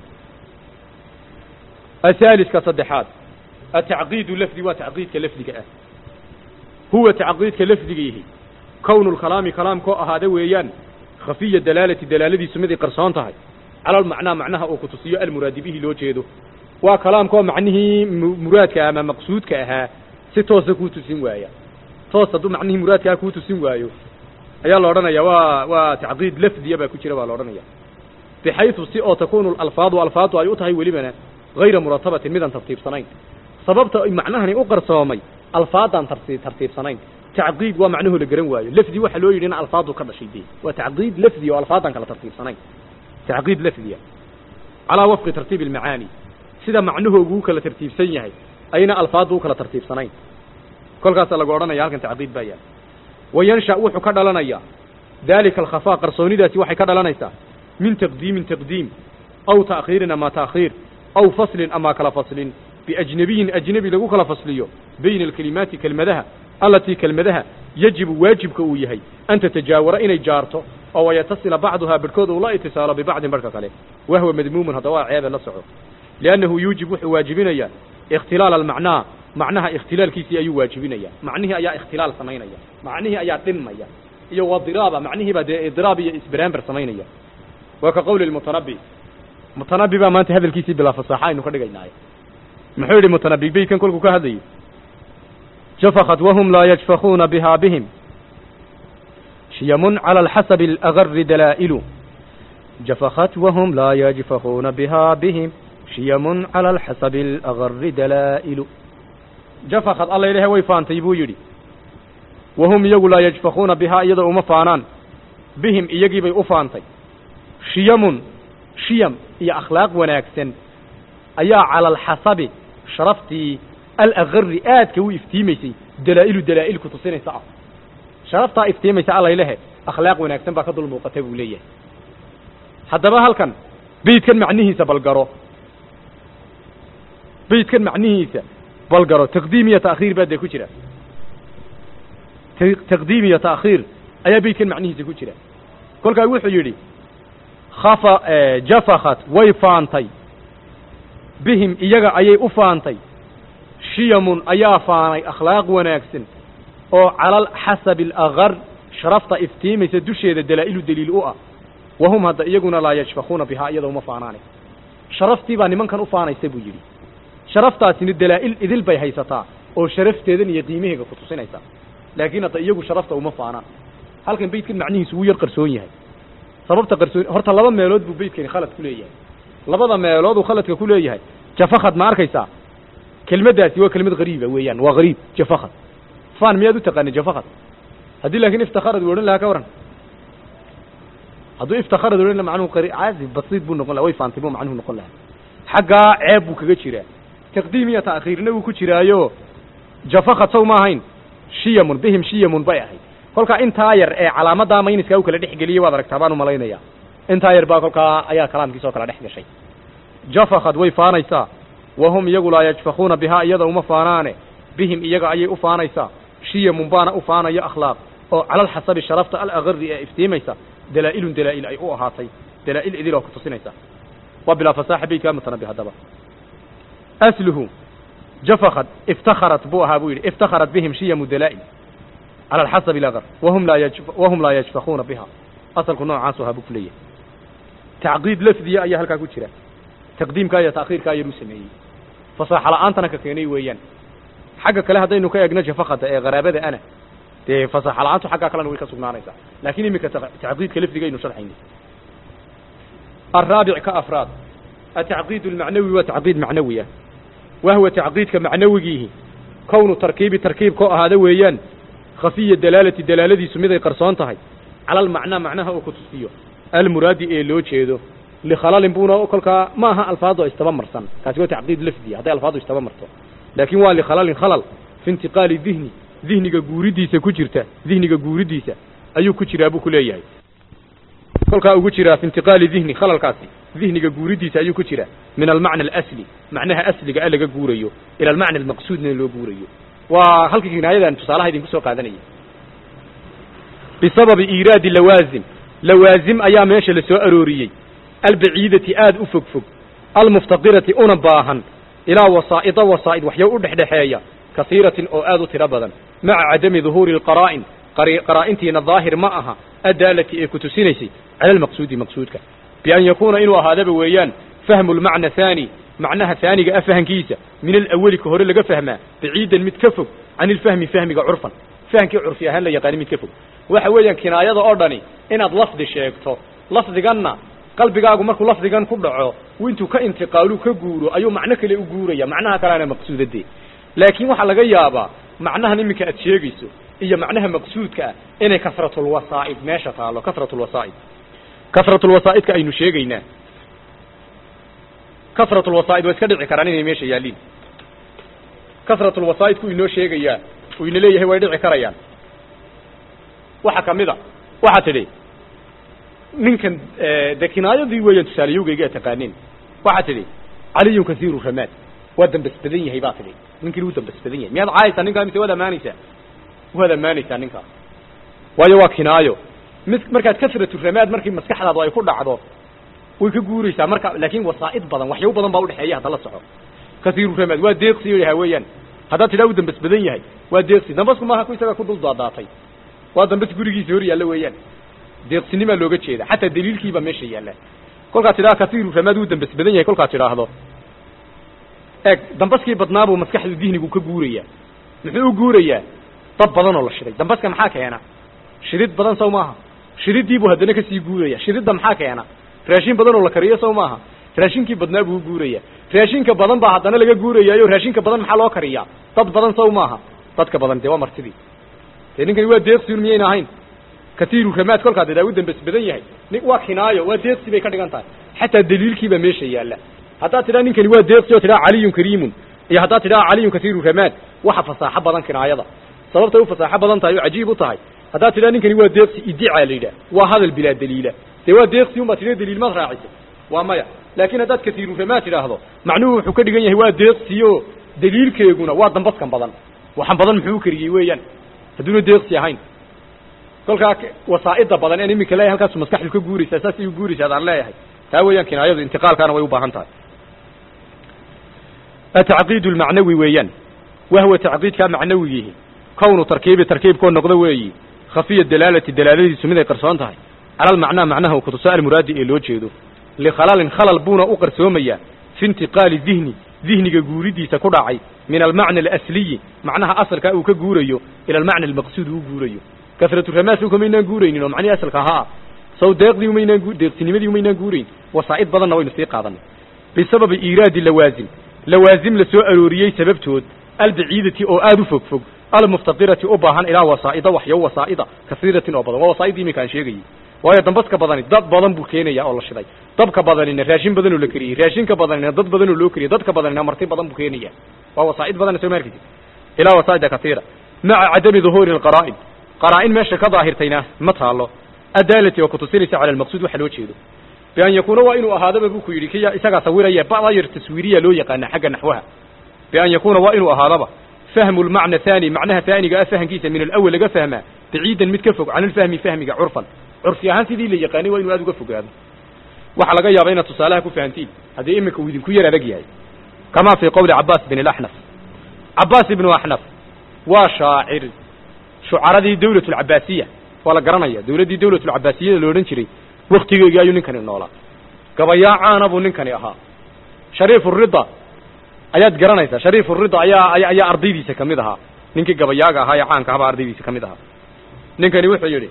ahaaliska saddexaad atacqiidu lafdi waa tacqiidka lafdiga ah huwa tacqiidka lafdigiihi kownu lkalaami kalaamkoo ahaada weeyaan khafiya dalaalati dalaaladiisu miday qarsoon tahay cala almacnaa macnaha uu ku tusiyo almuraadi bihi loo jeedo waa kalaamkoo macnihii muraadka ama maqsuudka ahaa si toosa kuu tusin waaya toos hadduu macnihii muraadkaa kuu tusin waayo ayaa la odhanaya waa waa tacqiid lafdiya baa ku jira baa la odhanaya bixaysu si oo takunu alfaadu alfaadu ay u tahay welibana hayra muratabatin midaan tartiibsanayn sababta macnahani u qarsoomay alfaadaan tarti tartiibsanayn tacqiid waa macnuhu la garan waayo lafdi waxaa loo yidhi in alfaadu ka dhashay dee waa tacqiid lafdi oo alfaadaan kala tartiibsanayn tacqiid lafdiya calaa wafqi tartiibi almacaani sida macnuhoogu u kala tartiibsan yahay ayna alfaadu u kala tartiibsanayn kolkaasa lagu odhanaya halkan tacqiid baa yaal wayansha wuxuu ka dhalanayaa daalika alkhafaa qarsoonidaasi waxay ka dhalanaysaa min taqdiimin taqdiim aw ta'khiirin ama ta'khiir aw faslin ama kala faslin biajnabiyin ajnebi lagu kala fasliyo bayna alkelimaati kelmadaha allatii kelmadaha yajibu waajibka uu yahay an tatajaawara inay jaarto oo wayatasila bacduhaa barhkood uu la itisaalo bibacdin barhka kale wahwa madmuumun haddaba waa ceebe la soco liannahu yuujib wuxuu waajibinayaa ikhtilaal almacnaa macnaha ikhtilaalkiisii ayuu waajibinaya macnihii ayaa ikhtilaal samaynaya macnihii ayaa dhinmaya iyo wadiraaba macnihiibaa dee idiraab iyo isbaraamber samaynaya waa ka qowli mutanabi mutanabi baa maanta hadalkiisii bilaa fasaaxa aynu ka dhigaynaaye muxuu yidhi mutanabi beytkan kolkuu ka hadlayay jafakat wahum laa yajfakuuna biha bihim shiyamun cala alxasabi alagari dalaa'ilu jafakat wahum laa yajfakuuna biha bihim shiyamun cala alxasabi alagari dalaa'ilu jafakad alla ilahe way faantay buu yidhi wahum iyagu laa yajfakuuna bihaa iyadoo uma faanaan bihim iyagiibay u faantay shiyamun shiyam iyo akhlaaq wanaagsan ayaa cala alxasabi sharaftii alagari aadka u iftiimaysay dalaa'ilu dalaa'il ku tusinaysa ah sharaftaa iftiimaysa allaylehe akhlaaq wanaagsan baa ka dul muuqata buu leeyahay haddaba halkan beydkan macnihiisa balgaro beydkan macnihiisa balgaro taqdiim iyo ta'khiir baa dee ku jira taqdiim iyo ta'khiir ayaa beydkan macnihiisa ku jira kolkaa wuxuu yidhi khafa jafakat way faantay bihim iyaga ayay u faantay shiyamun ayaa faanay akhlaaq wanaagsan oo calal xasabi alagar sharafta iftiimaysa dusheeda dalaa'ilu daliil u ah wahum hadda iyaguna laa yashfakuuna bihaa iyadoo uma faanaane sharaftii baa nimankan u faanaysa buu yidhi sharaftaasina dalaa'il idil bay haysataa oo sharafteedan iyo qiimaheega ku tusinaysa laakiin hadda iyagu sharafta uma faanaan halkan beydkan macnihiisu wuu yar qarsoon yahay sababta qarsoon horta laba meelood buu beydkani khalad ku leeyahay labada meelood uu khaladka ku leeyahay jafakad ma arkaysaa kelmaddaasi waa kelmad hariiba weeyaan waa hariib jafakad fan miyaad u taqaanay jafakad haddii laakiin iftakharad uu odhan lahaa ka waran hadduu iftakharad odhan laha macnuhu qari caadi basiid buu noqon laha way faantay buu macnuhu noqon lahaa xaggaa ceeb buu kaga jiraa taqdiim iyo ta'khiirna wuu ku jiraayo jafakad sow ma ahayn shiyamun bihim shiyamun bay ahayd kolkaa intaa yar ee calaamadaa mayniskaa u kala dhex geliyey waad aragtaa baan umalaynaya intaa yar baa kolkaa ayaa kalaamkiisa oo kala dhex gashay jafakad way faanaysaa wahum iyagu laa yajfakuuna bihaa iyada uma faanaane bihim iyaga ayay u faanaysaa shiyamun baana u faanaya akhlaaq oo calalxasabi sharafta alagari ee iftiimaysa dalaa'ilun dalaa'il ay u ahaatay dalaa'il idil oo ku tusinaysa waa bilaa fasaaxa beydkaa mutanabi haddaba asluhu jafakad iftakharat buu ahaa buu yidhi iftakharat bihim shiyamu dalaa'il cala alxasabi alagar wahum laa yaj wahum laa yajfakuuna biha asalku noocaasu ahaa buu ku leeyahay tacqiid lafdiya ayaa halkaa ku jira taqdiimkaa iyo ta'khiirkaa yaruu sameeyey fasaaxa la'aantana ka keenay weeyaan xagga kale haddaynu ka eegno shafaqada ee qaraabada ana dee fasaaxa la'aantu xaggaa kalena way ka sugnaanaysaa laakiin iminka tacqiidka lafdiga aynu sharxayna الرابع كأفراد التعقيد المعنوي وتعقيد معنوية وهو تعقيد كمعنويه كون تركيب تركيب كو هذا ويان خفية دلالة دلالة سميدة قرصانتها على المعنى معناها وكتسيه المراد إيه لو جيدو لخلال بونا وكلك ما ها الفاظه استمر سن كاسو تعقيد لفظي هذا الفاظه استمر لكن waa لخلال خلل في انتقال الذهن ذهنiga guuridiisa ku jirta ذهنiga guuridiisa ayuu ku jiraa buu ku leeyahay kolkaa ugu jiraa في انتقال الذهن خللkaasi ذهنiga guuridiisa ayuu ku jiraa من المعنى الأسلي معنaha أسلiga a laga guurayo إلى المعنى المقصودna loo guurayo waa halkii kinaayadan tusaalaha idinku soo qaadanaya بسبب إيراد لوازم لوازم ayaa meesha la soo arooriyey albaciidati aad u fog fog almuftaqirati una baahan ilaa wasaa'ida wasaa'id waxyo u dhexdhexeeya kasiiratin oo aad u tiro badan maca cadami duhuuri alqaraa'in qaraa'intiina daahir ma aha addaalati ee ku tusinaysay cala almaqsuudi maqsuudka bian yakuuna inuu ahaadaba weeyaan fahmu lmacna haani macnaha haaniga ah fahankiisa min alawali ka hore laga fahmaa baciidan mid ka fog can ilfahmi fahmiga curfan fahamkii curfi ahaan la yaqaani mid ka fog waxa weeyaan kinaayada oo dhani inaad lafdi sheegto lafdiganna qalbigaagu markuu lafdigan ku dhaco intuu ka intiqaalu ka guuro ayuu macno kale u guuraya macnaha kaleana maqsuudadee laakiin waxaa laga yaabaa macnahan iminka aad sheegayso iyo macnaha maqsuudka ah inay kasratulwasaa'id meesha taalo kasratulwasaa'id kasratulwasaa'idka aynu sheegaynaa kasratulwasaa'id waa iska dhici karaan inay meesha yaalliin kasratulwasaa'idku inoo sheegayaa uu ina leeyahay way dhici karayaan waxa kamid a waxaa tidhi ninkan de kinaayadii weeyaan tusaaleyowgayga a taqaaneen waxaa tidhi caliyun kasiiru ramaad waa dambas badan yahay baa tidhi ninkii wuu dambas badan yahay miyaad caayaysaa ninkaa mise waad amaanaysaa waad amaanaysaa ninkaa waayo waa kinaayo mid markaad kasratu ramaad markii maskaxdaadu ay ku dhacdo way ka guuraysaa marka laakin wasaa'id badan waxyaabo badan baa udhexeeya hadda la soco kasiiru ramaad waa deeqsi yaha weeyaan haddaad tidhaa u dambas badan yahay waa deeqsi dambasku maaha ku isaga ku dul daadaatay waa dambas gurigiisa hor yaalla weeyaan deeqsinimaa looga jeeda xataa daliilkiibaa meesha yaalla kolkaad tidhaha kasiiru ramaad wuu dambas badan yahay kolkaad tidhaahdo eeg dambaskii badnaabuu maskaxdu dihnigu ka guurayaa muxuu u guurayaa dab badan oo la shiday dambaska maxaa keena shidid badan sow maaha shididiibuu haddana kasii guuraya shididda maxaa keena raashin badan oo la kariyo sow maaha raashinkii badnaa buu u guuraya raashinka badan baa haddana laga guurayaayo raashinka badan maxaa loo kariyaa dad badan sow maaha dadka badan dee waa martidii dee ninkani waa deeqsiun miyayna ahayn kasiiru ramaad kolkaad idaa u dambas badan yahay nin waa kinaayo waa deeqsi bay ka dhigan tahay xataa daliilkiibaa meesha yaalla haddaad tidhaha ninkani waa deeqsi oo tidhaha caliyun kariimun iyo haddaad tidhaha caliyun kasiiru ramaad waxa fasaaxo badan kinaayada sababtay u fasaaxo badan tahay oo cajiib u tahay haddaad tidhaha ninkani waa deeqsi idicaa la yidhaah waa hadal bilaa daliila dee waa deeqsi un baad tidha daliil maad raacisay waa maya laakiin haddaad kasiiru ramaad tidhaahdo macnuhu wuxuu ka dhigan yahay waa deeqsiyo daliilkeeguna waa dambaskan badan waxan badan muxuu u kariyey weeyaan hadduuna deeqsi ahayn kolkaa wasaa'ida badan en iminka leeyahay halkaasu maskaxdu ka guuraysaa saas ay u guuraysaa adaan leeyahay taa weeyaan kinaayadu intiqaalkaana way u baahan tahay atacqiid lmacnawi weeyaan wahwa tacqiidkaa macnawigiihi kownu tarkiibi tarkiibkoo noqdo weeyi khafiya dalaalati dalaaladiisu mid ay qarsoon tahay cala almacnaa macnaha kutuso almuraadi ee loo jeedo likhalalin khalal buuna u qarsoomayaa fi intiqaali dihni dihniga guuridiisa ku dhacay min almacna alasliyi macnaha asalkaa uu ka guurayo ila almacna almaqsuud uu guurayo kasratu ramaas umaynaan guuraynin oo macnihii asalka ahaa saw deeqdii umaynaan deeqsinimadii umaynaan guurayn wasaa'id badanna waynu sii qaadanay bisababi iiraadi lawaazim lawaazim la soo arooriyey sababtood albaciidati oo aad u fog fog almuftaqirati u baahan ilaa wasaa'ida waxyo wasaa'ida kasiiratin oo badan waa wasaa'idii iminka aan sheegayey waayo dambaska badani dad badan buu keenaya oo la shiday dabka badanina raashin badan oo la keriyey raashinka badanina dad badan oo loo keriyey dadka badanina marti badan buu keenaya waa wasaa'id badan soo maarkaysid ilaa wasaa'ida kasiira maca cadami duhuuri alqaraa'in qaraa'in meesha ka daahirtayna ma taalo adaalati oo kutusinaysa cala almaqsuud waxa loo jeedo bian yakuuna waa inuu ahaadaba buu ku yidhi kiya isagaa sawiraya ba'dayar taswiiriya loo yaqaana xagga naxwaha bian yakuuna waa inuu ahaadaba fahmu lmacna haani macnaha haaniga ah fahankiisa min alawal laga fahmaa baciidan mid ka fog can ilfahmi fahmiga curfan curfi ahaan sidii la yaqaanay waa inuu aad uga fogaado waxaa laga yaaba inaad tusaalaha ku fahantiin haddii iminka uu idinku yar adag yahay kamaa fii qowli cabaas bin alaxnaf cabaas ibnu axnaf waa shaacir shucaradii dawlat alcabaasiya waa la garanaya dawladdii dawlat alcabaasiyada la odhan jiray waktigeegii ayuu ninkani noolaa gabayaa caana buu ninkani ahaa shariifu rida ayaad garanaysaa shariifu rida ayaa aya ayaa ardaydiisa ka mid ahaa ninkii gabayaaga ahaa ee caanka ahabaa ardaydiisa ka mid ahaa ninkani wuxuu yidhi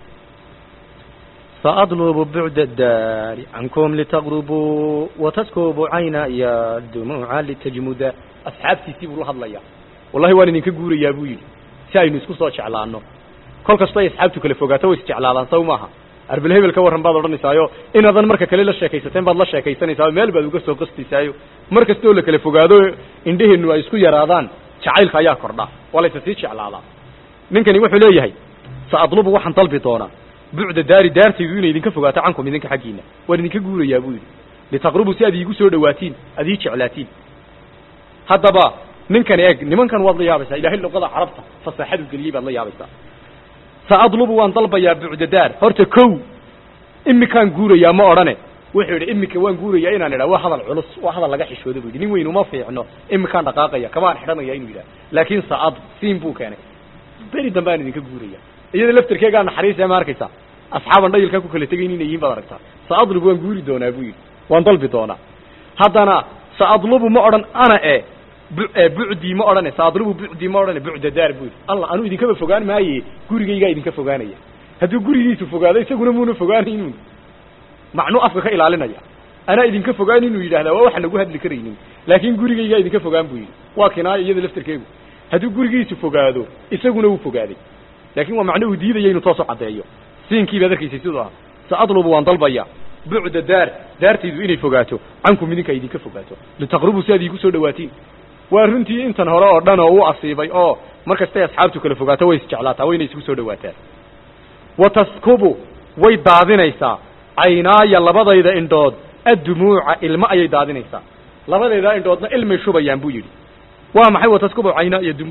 سأطلب بعد الدار عنكم لتغربوا وتسكب عيناي الدموع لتجمد asxaabtiisii buu la hadlayaa wallahi waan idinka guurayaa buu yidhi si aynu isku soo jeclaano kol kastoo ay asxaabtu kala fogaato way isjeclaadaan saw maaha arbel hebel ka warran baad odhanaysaayo inaadan marka kale la sheekaysateen baad la sheekaysanaysaa meel baad uga soo qastiysaayo mar kastoo la kala fogaado indheheennu ay isku yaraadaan jacaylka ayaa kordha waa laysa sii jeclaadaa ninkani wuxuu leeyahay sa adlubu waxaan dalbi doonaa bucda daari daartaydu inay idinka fogaato cankum idinka xaggiina waan idinka guurayaa buu yidhi litaqrubuu si aad iigu soo dhawaatiin aad ii jeclaatiin haddaba ninkan eeg nimankan waad la yaabaysaa ilahay luqada carabta fasaaxadu geliyey baad la yaabaysaa sa adlubu waan dalbayaa bucda daar horta kow imikaan guurayaa ma odhane wuxuu yidhi imika waan guurayaa inaan idhaa waa hadal culus waa hadal laga xishoodo bu yidhi nin weyn uma fiicno imikaan dhaqaaqaya kamaan xidhanaya inuu yidhaha laakiin saad siin buu keenay beri dambe aan idinka guuraya iyada laftarkeegaa naxariisa ma arkaysaa asxaaban dhayilkaa ku kala tegayn inay yihiin baad aragtaa sa adlubu waan guuri doonaa buu yidhi waan dalbi doonaa haddana sa adlubu ma odhan ana e bucdii ma odhane sa adlubu bucdii ma odhane bucda daar buu yidhi allah anuu idinkaba fogaan maaye gurigaygaa idinka fogaanaya hadduu gurigiisu fogaado isaguna muuna fogaanaynin macnuu afka ka ilaalinaya anaa idinka fogaan inuu yidhahdaa waa waxaan nagu hadli karaynin laakiin gurigaygaa idinka fogaan buu yidhi waa kinaayo iyada laftarkeegu hadduu gurigiisu fogaado isaguna wuu fogaaday laakiin waa macno uu diidaya inuu toos u caddeeyo siinkii baad arkaysay siduu aha sa adlubu waan dalbaya bucda daar daartaydu inay fogaato cankum idinka ay idinka fogaato litaqrubuu si aad iigu soo dhawaatiin waa runtii intan hore oo dhan oo u asiibay oo mar kastay asxaabtu kala fogaato way isjeclaataa wayna isku soo dhawaataan wa taskubu way daadinaysaa caynaaya labadayda indhood addumuuca ilmo ayay daadinaysaa labadayda indhoodna ilmay shubayaan buu yidhi waa maxay wataskubu caynaaya dum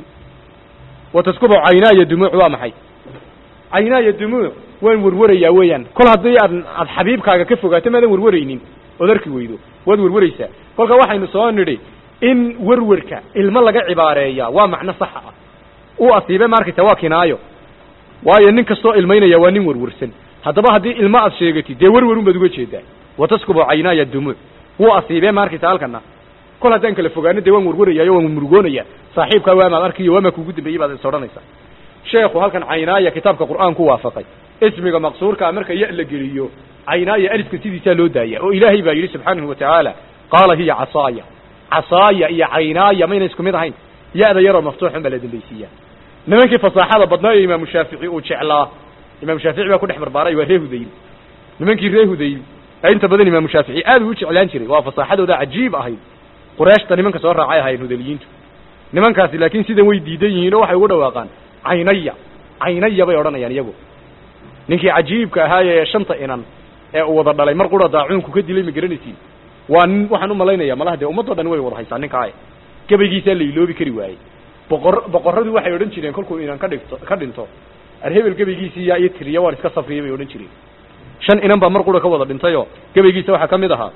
wataskubu caynaaya dumuuc waa maxay caynaaya dumuuc waan warwarayaa weeyaan kol haddii aad aad xabiibkaaga ka fogaato maadan warwaraynin ood arki weydo waad warwaraysaa kolka waxaynu soo nidhi in warwarka ilmo laga cibaareeyaa waa macno saxa ah u asiibe ma arkaysa waa kinaayo waayo nin kastoo ilmaynaya waa nin warwarsan haddaba haddii ilmo aad sheegatid dee warwarun baad uga jeedaa wataskubu caynaaya dumuuc wuu asiibee ma arkaysa halkana kol haddaan kala fogaano dee waan warwarayaayo waan murugoonaya saaxiibkaa waamaad arkiyo waamaa kuugu dambeeyey baad is odhanaysaa sheekhu halkan caynaaya kitaabka qur'aan ku waafaqay ismiga maqsuurkaa marka ya la geliyo caynaaya alifka sidiisaa loo daaya oo ilaahay baa yidhi subxaanahu watacaala qaala hiya casaaya casaaya iyo caynaaya mayna isku mid ahayn ya-da yaroo maftuuxun baa la dambaysiiyaa nimankii fasaaxada badnaa ee imaamu shaafici uu jeclaa imaamu shaafici baa ku dhex barbaaray waa ree hudayl nimankii ree hudayl ee inta badan imaamu shaafici aad uu u jeclaan jiray waa fasaaxadooda cajiib ahayd qureeshta nimanka soo raacay ahaayeen hudaliyiintu nimankaasi laakiin sidan way diidan yihiin oo waxay ugu dhawaaqaan caynaya caynaya bay odhanayaan iyagu ninkii cajiibka ahaa ee shanta inan ee uu wada dhalay mar qura daacuunku ka dilay ma garanaysiin waa nin waxaan u malaynaya malaha dee ummadoo dhan way wada haysaa ninkaa gabaygiisaa la iloobi kari waayey boqor boqorradu waxay odhan jireen kolkuu inan ka dhigto ka dhinto arhebel gabaygiisii yaa iyo tiriya waan iska safriyay bay odhan jireen shan inan baa mar qura ka wada dhintayoo gabaygiisa waxaa ka mid ahaa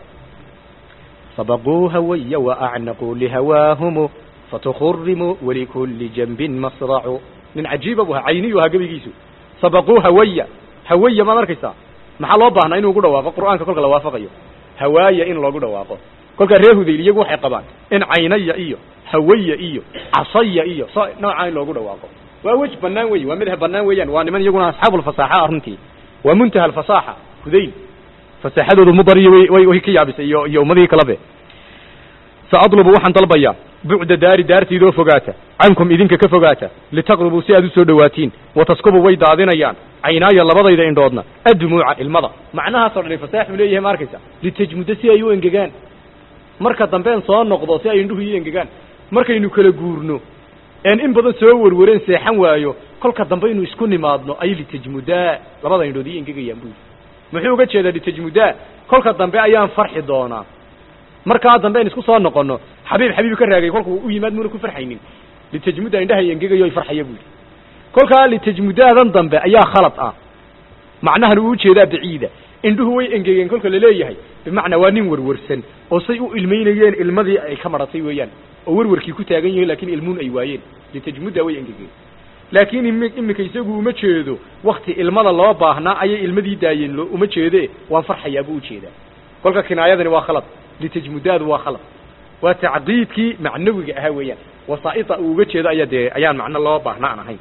سبقوا هوي وأعنقوا لهواهم فتخرموا ولكل جنب مصرع nin cajiiba bu ahaa cayniyu ahaa gabaygiisu sabaquu hawaya hawaya maad arkaysaa maxaa loo baahnaa inuu gu dhawaaqo qur'aanka kolka la waafaqayo hawaaya in loogu dhawaaqo kolkaa ree hudayl iyagu waxay qabaan in caynaya iyo hawaya iyo casaya iyo so noocaa in loogu dhawaaqo waa wej banaan wey waa madhab banaan weeyaan waa niman iyaguna asxaabulfasaaxa runtii waa muntaha alfasaaxa hudayl fasaaxadoodu mudariyo way way ka yaabisay iyo iyo ummadihii kalabe saadlubu waxaan dalbayaa bucda daari daartiidoo fogaata cankum idinka ka fogaata litaqrubuu si aad u soo dhawaatiin wataskubu way daadinayaan caynaaya labadayda indhoodna addumuuca ilmada macnahaasoo dhan fasaaxuu leeyahay ma arkaysa litajmuda si ay u engegaan marka dambeen soo noqdo si ay indhuhu ii engegaan markaynu kala guurno een in badan soo warwareen seexan waayo kolka dambe inu isku nimaadno ay litajmudaa labada indhood ii engegayaan buu muxuu uga jeedaa litajmudaa kolka dambe ayaan farxi doonaa markaa dambe aynu isku soo noqono xabiib xabiib ka raagay kolkuu u yimaad muuna ku farxaynin litajmuda indhaha engegayo ay farxaya buu yidhi kolkaa litajmudaadan dambe ayaa khalad ah macnahan uu ujeedaa baciida indhuhu way engegeen kolka laleeyahay bimacnaa waa nin warwarsan oo say u ilmaynayeen ilmadii ay ka maratay weeyaan oo warwarkii ku taagan yihiin laakiin ilmuun ay waayeen litajmuda way engegeen laakiin imi iminka isagu uma jeedo wakti ilmada loo baahnaa ayay ilmadii daayeen lo uma jeede waan farxayaa buu ujeedaa kolka kinaayadani waa khalad litajmudaadu waa khalad waa tacqiidkii macnawiga ahaa weeyaan wasaa'ita uu uga jeedo ayaa dee ayaan macno loo baahna aan ahayn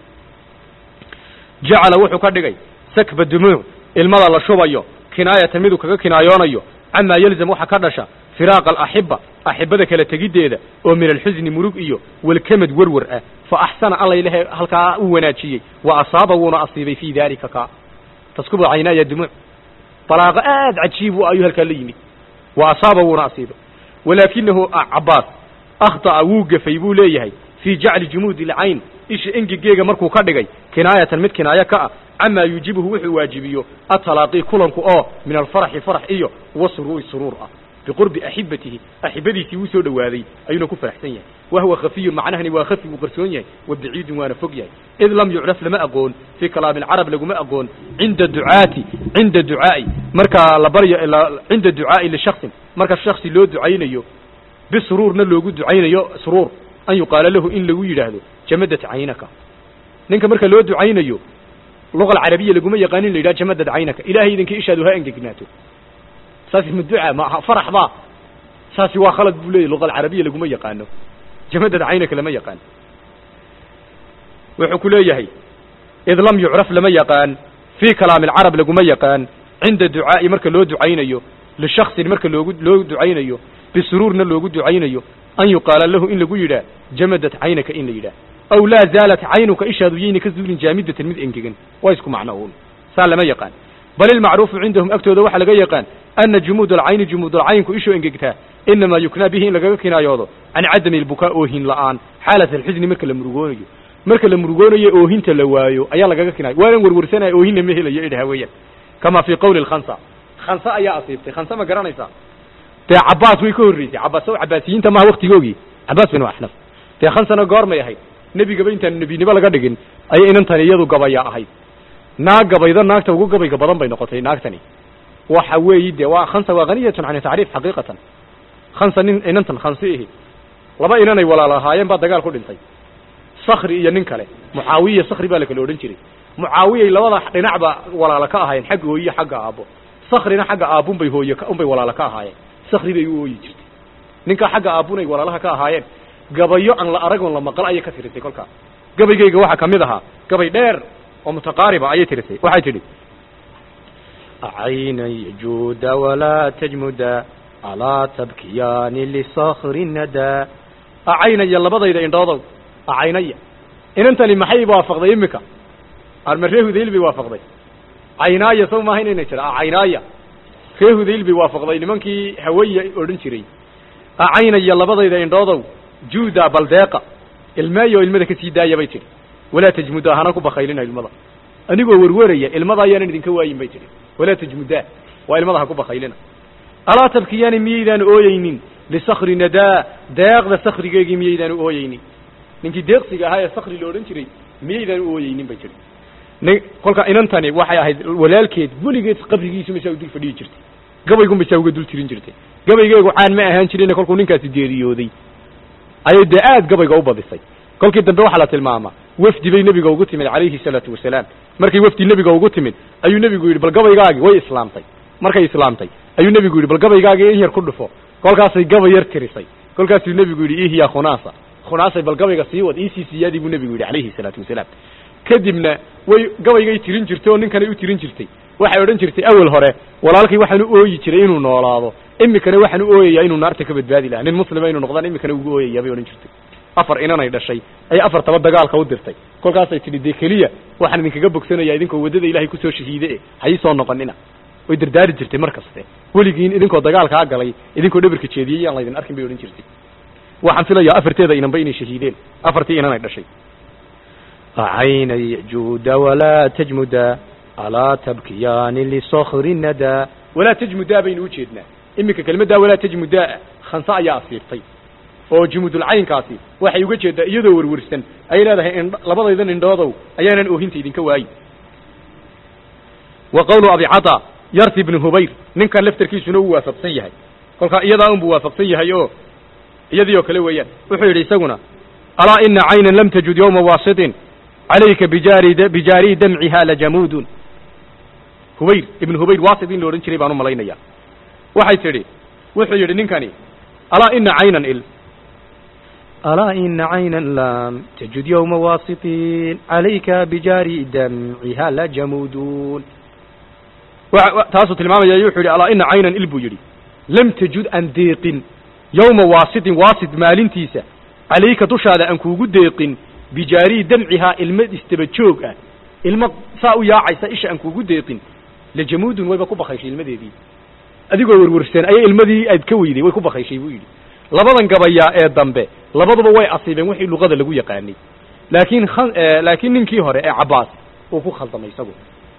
jacala wuxuu ka dhigay sakba dumuuc ilmada la shubayo kinaayatan miduu kaga kinaayoonayo camaa yalzam waxa ka dhasha firaaqa alaxiba axibada kala tegiddeeda oo min alxusni murug iyo walkamad werwer ah fa axsana allaylehe halkaa uu wanaajiyey wa asaaba wuuna asiibay fii daalika ka taskubu caynaaya dumuuc balaaqo aad cajiib u ayuu halkaa la yimid wa asaaba wuuna asiibay walaakinahu cabaas akhطa'a wuu gafay buu leeyahay fii jacli jumuudi alcayn isha engegeega markuu ka dhigay kinaayatan mid kinaayo ka ah camaa yuujibuhu wuxuu waajibiyo atalaaqii kulanku oo min alfaraxi farax iyo wasuruuri suruur ah biqurbi axibatihi axibadiisii wuu soo dhowaaday ayuuna ku faraxsan yahay wa huwa khafiyun macnahani waa khafi wuu qarsoon yahay wa baciidun waana fog yahay id lam yucraf lama aqoon fii kalaami alcarab laguma aqoon cinda ducaati cinda ducaa'i marka la baryo cinda ducaa'i lishaksin marka shaksi loo ducaynayo bisuruurna loogu ducaynayo suruur an yuqaala lahu in lagu yidhaahdo jamadat caynaka ninka marka loo ducaynayo luqa alcarabiya laguma yaqaanin la yidhaha jamadad caynaka ilahay idinkii ishaadu ha engegnaato saasi ma duca ma aha farax ba saasi waa khalad buu leeyahy luqa alcarabiya laguma yaqaano jamadad caynaka lama yaqaan wuxuu ku leeyahay id lam yucraf lama yaqaan fii kalaami alcarab laguma yaqaan cinda ducaa'i marka loo ducaynayo lishaksin marka loogu loo ducaynayo bisuruurna loogu ducaynayo an yuqaala lahu in lagu yidhaah jamadat caynaka in la yidhaah aw laa zaalat caynuka ishaadu yayna ka zuulin jaamidatan mid engegan waa isku macno uun saa lama yaqaan bal ilmacruufu cindahum agtooda waxaa laga yaqaan ana jumuud alcayni jumuud alcaynku ishoo engegtaa inamaa yuknaa bihi in lagaga kinaayoodo can cadami albukaa oohin la'aan xaalat alxusni marka la murugoonayo marka la murugoonayo oohinta la waayo ayaa lagaga kinaayo waanan werwersanaya oohinna ma helayo idhaha weeyaan kama fii qawli lkhansa khansa ayaa asiibtay khansa ma garanaysaa dee cabaas way ka horreysay cabaas o cabaasiyiinta maha waktigoogii cabaas bin axnaf dee khansana goormay ahayd nebigaba intaan nebinimo laga dhigin ayay inantani iyadu gabaya ahayd naag gabaydo naagta ugu gabayga badan bay noqotay naagtani waxa weeyi de waa khansa waa haniyatun can tacriif xaqiiqatan khansa nin inantan khansi ihi laba inanay walaal ahaayeen baa dagaal ku dhintay sakri iyo nin kale mucaawiya sakri baa la kala odhan jiray mucaawiyay labada dhinacba walaalo ka ahaayeen xagga hooye xagga aabbo sakrina xagga aabbunbay hooye unbay walaalo ka ahaayeen sakri bay u ooyi jirtay ninkaa xagga aabbunay walaalaha ka ahaayeen gabayo aan la aragon la maqal ayay ka tirisay kolkaa gabaygayga waxaa kamid ahaa gabay dheer oo mutaqaariba ayay tirisay waxay tidhi عيني جود ولا تجمد ألا تبكيان لصخر الندى acaynaya labadayda indhoodow acaynaya inantani maxay waafaqday imika arma ree hudayl bay waafaqday caynaaya saw maaha inayna jira acaynaaya ree hudayl bay waafaqday nimankii hawaya odhan jiray acaynaya labadayda indhoodow juuda baldeeqa ilmeeyo ilmada ka sii daaya bay tidhi walaa tajmudaa hana ku bakaylina ilmada anigoo werweraya ilmada ayaanan idinka waayin bay tidhi walaa tajmudaa waa ilmada ha ku bakaylina alaa tabkiyaani miyaydaan ooyeynin lisakri nadaa deeqda sakrigeegii miyaydaan u ooyeynin ninkii deeqsiga ahaa ee sakri la odhan jiray miyaydaan u ooyeynin bay tidhi nin kolka inantani waxay ahayd walaalkeed weligeed qabrigiisu masaa u dul fadhiyi jirtay gabaygu masaa uga dul tirin jirtay gabaygeegu caan ma ahaan jirin kolkuu ninkaasi geeriyooday ayay dee aad gabayga u badisay kolkii dambe waxaa la tilmaamaa wafdi bay nebiga ugu timid calayhi salaatu wasalaam markay wafdi nebiga ugu timid ayuu nebigu yidhi bal gabaygaagii way islaamtay markay islaamtay ayuu nebigu yidhi bal gabaygaagii in yar ku dhufo kolkaasay gabay yar tirisay kolkaasuu nebigu yidhi ihya khunaasa khunaasay bal gabayga sii wad iisii siyaadii buu nebigu yidhi calayhi salaatu wasalaam kadibna way gabaygay tirin jirtay oo ninkanay u tirin jirtay waxay odhan jirtay awel hore walaalkay waxaan u ooyi jiray inuu noolaado imikana waxaan u ooyayaa inuu naarta ka badbaadi lahaa nin muslima inuu noqdaan imikana ugu ooyayaa bay odhan jirtay afar inanay dhashay ay afartaba dagaalka u dirtay kolkaasay tidhi dee keliya waxaan idinkaga bogsanayaa idinkoo waddada ilaahay kusoo shahiide e hayi soo noqonina way dardaari jirtay mar kaste weligiin idinkoo dagaalkaa galay idinkoo dhabarka jeediyey yaan laydin arkin bay odhan jirtay waxaan filayaa afarteeda inanba inay shahiideen afartii inanay dhashay عيني جود ولا تجمد ألا تبكيان لصخر الندى walaa tajmudaa baynu u jeednaa iminka kelmaddaa walaa tajmudaa khanse ayaa asiirtay oo jumudulcaynkaasi waxay uga jeeddaa iyadoo werwersan ay leedahay indh labadaydan indhoodow ayaanan oohinta idinka waayin wa qawlu abi cada yarsi bnu hubayr ninkan laftarkiisuna uu waafaqsan yahay kolkaa iyadaa unbuu waafaqsan yahay oo iyadii oo kale weeyaan wuxuu yidhi isaguna alaa ina caynan lam tajud yowma waasitin calayka bijaari bijaari damciha lajamuudun hubayr ibnu hubayr waasit in la odhan jiray baan u malaynayaa waxay tidhi wuxuu yidhi ninkani alaa ina caynan il ألا إن عينا لم تجد يوم واسطين عليك بجاري دمعها لجمودون wa- wa- taasuu tilmaamaya wuxuu yidhi alaa ina caynan il buu yidhi lam tajud aan deeqin yowma waasitin waasit maalintiisa calayka dushaada aan kuugu deeqin bijaarii damcihaa ilmo istaba joog ah ilmo saa u yaacaysa isha aan kuugu deeqin lajamuudun wayba ku bakayshay ilmadeedii adigoo werwersan ayay ilmadii aad ka weyday way ku bakayshay buu yidhi labadan gabayaa ee dambe labaduba way asiibeen wixii luqada lagu yaqaanay laakiin khan- eh, laakiin ninkii hore ee cabaas uu ku khaldamay isagu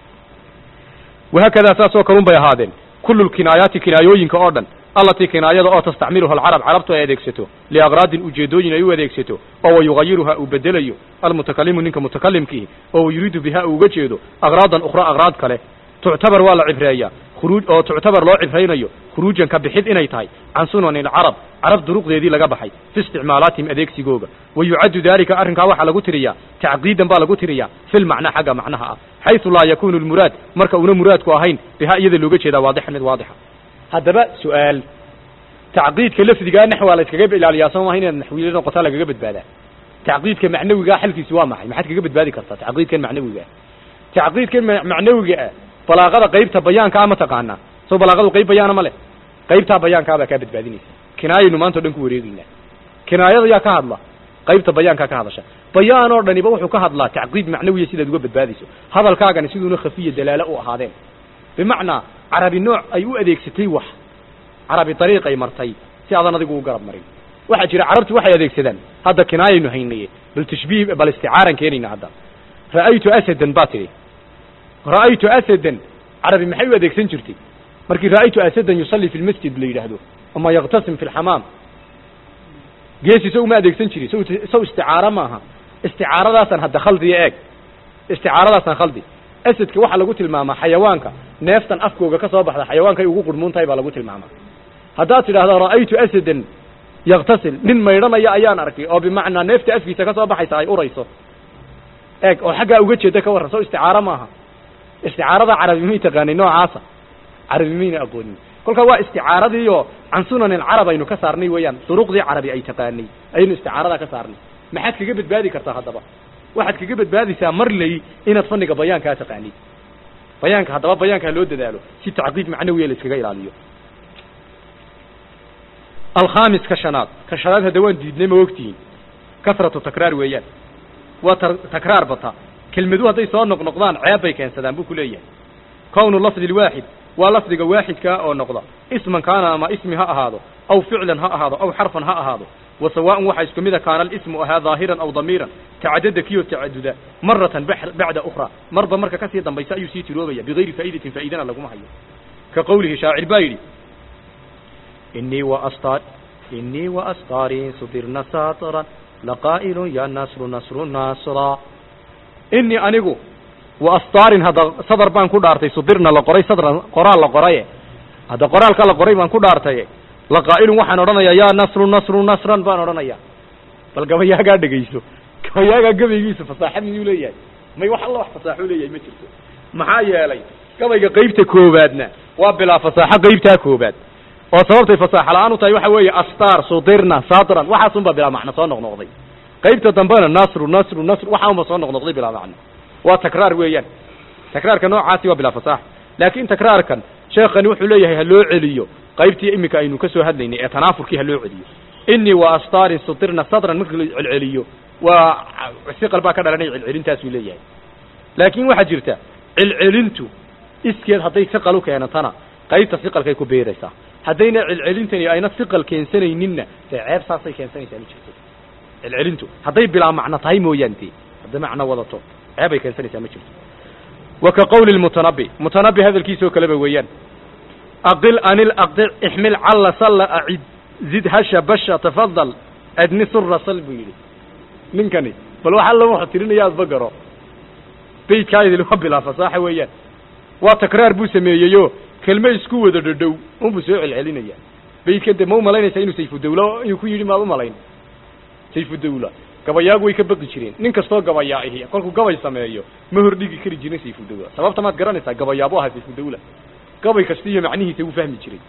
wahaakadaa saasoo kalun bay ahaadeen kullu lkinaayaati kinaayooyinka oo dhan allatii kinaayada oo tastacmiluha alcarab carabtu ay adeegsato liaqraadin ujeedooyin ay u adeegsato oo wayugayiruha uu bedelayo almutakalimu ninka mutakalimkiihi oo wayuriidu biha uu uga jeedo aqraadan ukhra aqraad kale tuctabar waa la cibreeyaa khuruuj oo tuctabar loo cibraynayo khuruujan ka bixid inay tahay can sunani alcarab carab duruqdeedii laga baxay fi isticmaalaatihim adeegsigooga wa yucaddu daalika arrinkaa waxaa lagu tiriyaa tacqiidan baa lagu tiriyaa fi lmacna xagga macnaha ah xaysu laa yakunu lmuraad marka una muraadku ahayn biha iyada looga jeedaa waadixan mid waadixa haddaba su-aal tacqiidka lafdigaa naxwaa la iskaga ilaaliyaa soo maha inaad naxwiile noqotaa lagaga badbaadaa tacqiidka macnawigaa xalkiisi waa maxay maxaad kaga badbaadi kartaa tacqiidkan macnawiga ah tacqiidkan ma- macnawiga ah balaaqada qaybta bayaanka ah ma taqaanaa soo balaaqadu qayb bayaana ma leh qaybtaa bayaankaa baa kaa badbaadinaysa kinaayaynu maanta o dhan ku wareegaynaa kinaayada yaa ka hadla qaybta bayaankaa ka hadasha bayaan oo dhaniba wuxuu ka hadlaa tacqiid macnawiya sidaad uga badbaadayso hadalkaagani siduuna khafiya dalaalo u ahaadeen bimacnaa carabi nooc ay u adeegsatay wax carabi dariiqay martay si aadan adigu u garab marin waxaa jira carabtu waxay adeegsadaan hadda kinaayaynu haynaye bal tashbiih bal isticaaran keenayna hadda ra'aytu asadan baa tidhi ra'aytu asadan carabi maxay u adeegsan jirtay markii ra'aytu asadan yusalli fi lmasjid la yidhaahdo ama yaktasim fi lxamaam geesi so uma adeegsan jirin sow sow isticaaro maaha isticaaradaasaan hadda khaldiya eeg isticaaradaasaan khaldi asadka waxaa lagu tilmaamaa xayawaanka neeftan afkooga ka soo baxda xayawaankay ugu qurmuun tahay baa lagu tilmaamaa haddaad tidhahdo ra'aytu asadan yaktasil nin maydhanaya ayaan arkay oo bimacnaa neefta afkiisa ka soo baxaysa ay urayso eeg oo xaggaa uga jeeda ka warran soo isticaaro maaha isticaarada carabi may taqaanay noocaasa carabi mayna aqoonin kolkaa waa isticaaradii oo can sunan alcarab aynu ka saarnay weeyaan duruqdii carabi ay taqaanay ayaynu isticaaradaa ka saarnay maxaad kaga badbaadi kartaa haddaba waxaad kaga badbaadaysaa marley inaad fanniga bayaankaa taqaanid bayaanka haddaba bayaankaa loo dadaalo si tacqiid macnawiya la iskaga ilaaliyo alkhamis ka shanaad ka shanaad hadda waan diidnay ma ogtihiin kasratu takraar weeyaan waa tar- takraar bata kelmadu hadday soo noqnoqdaan ceeb bay keensadaan buu ku leeyahay kownu lafdi lwaaxid waa lafdiga waaxidkaa oo noqda isman kaana ama ismi ha ahaado aw ficlan ha ahaado aw xarfan ha ahaado wa sawaaءn waxaa isku mida kaana alismu ahaa daahiran aw damiiran tacadada kiyoo tacaduda maratan bax- bacda ukhra marba marka kasii dambaysa ayuu sii tiroobaya bigayri faa'idatin faa'idana laguma hayo ka qowlihi shaacir baa yidhi إني وأسطار إني وأسطاري صبرنا ساطرا لقائل يا نصر نصر ناصرا inii anigu wa astaarin hadda sadar baan ku dhaartay sudirna la qoray sadran qoraal la qoraye hadda qoraalka la qoray baan ku dhaartaye laqaa'ilun waxaan odhanayaa yaa nasru nasru nasran baan odhanayaa bal gabayaagaa dhegayso gabayaagaa gabaygiisa fasaaxa miyuu leeyahay may wax alla wax fasaaxo leeyahay ma jirto maxaa yeelay gabayga qaybta koobaadna waa bilaa fasaaxo qaybtaa koobaad oo sababtay fasaaxa la-aan u tahay waxa weeye astaar sudirna sadran waxaasunbaa bilaa macno soo noqnoqday qaybta dambena nasru nasru nasru waxaa unba soo noqnoqday bilaa macno waa takraar weeyaan takraarka noocaasi waa bilaa fasaaxa laakiin takraarkan sheekhani wuxuu leeyahay ha loo celiyo qaybtii iminka aynu ka soo hadlaynay ee tanaafurkii ha loo celiyo inii wa astaarin sudirna sadran marka la celceliyo waa siqal baa ka dhalanaya celcelintaasuu leeyahay laakiin waxaa jirta celcelintu iskeed hadday siqal u keenatana qaybta siqalkay ku beeraysaa haddayna celcelintani ayna siqal keensanayninna dee ceeb saasay keensanaysaa ma jirto celcelintu hadday bilaa macno tahay mooyaan dee hadday macno wadato ceebay keensanaysaa ma jirto wa ka qowli lmutanabi mutanabi hadalkiisoo kaleba weeyaan aqil anil aqdic ixmil calla salla acid zid hasha basha tafadal adni sura sal buu yidhi ninkani bal wax alla wuxuu tirinaya adba garo beydkaayadil waa bilaa fasaaxa weeyaan waa takraar buu sameeyeyo kelme isku wada dhadhow unbuu soo celcelinaya beydkan dee ma u malaynaysaa inuu sayfudawla inuu ku yidhi maad u malayn sayfudawla gabayaagu way ka baqi jireen nin kastoo gabayaa ihi kolkuu gabay sameeyo ma hordhigi kari jirin sayfudawla sababta maad garanaysaa gabayaabu ahaa sayfudawla gabay kasta iyo macnihiisa wuu fahmi jiray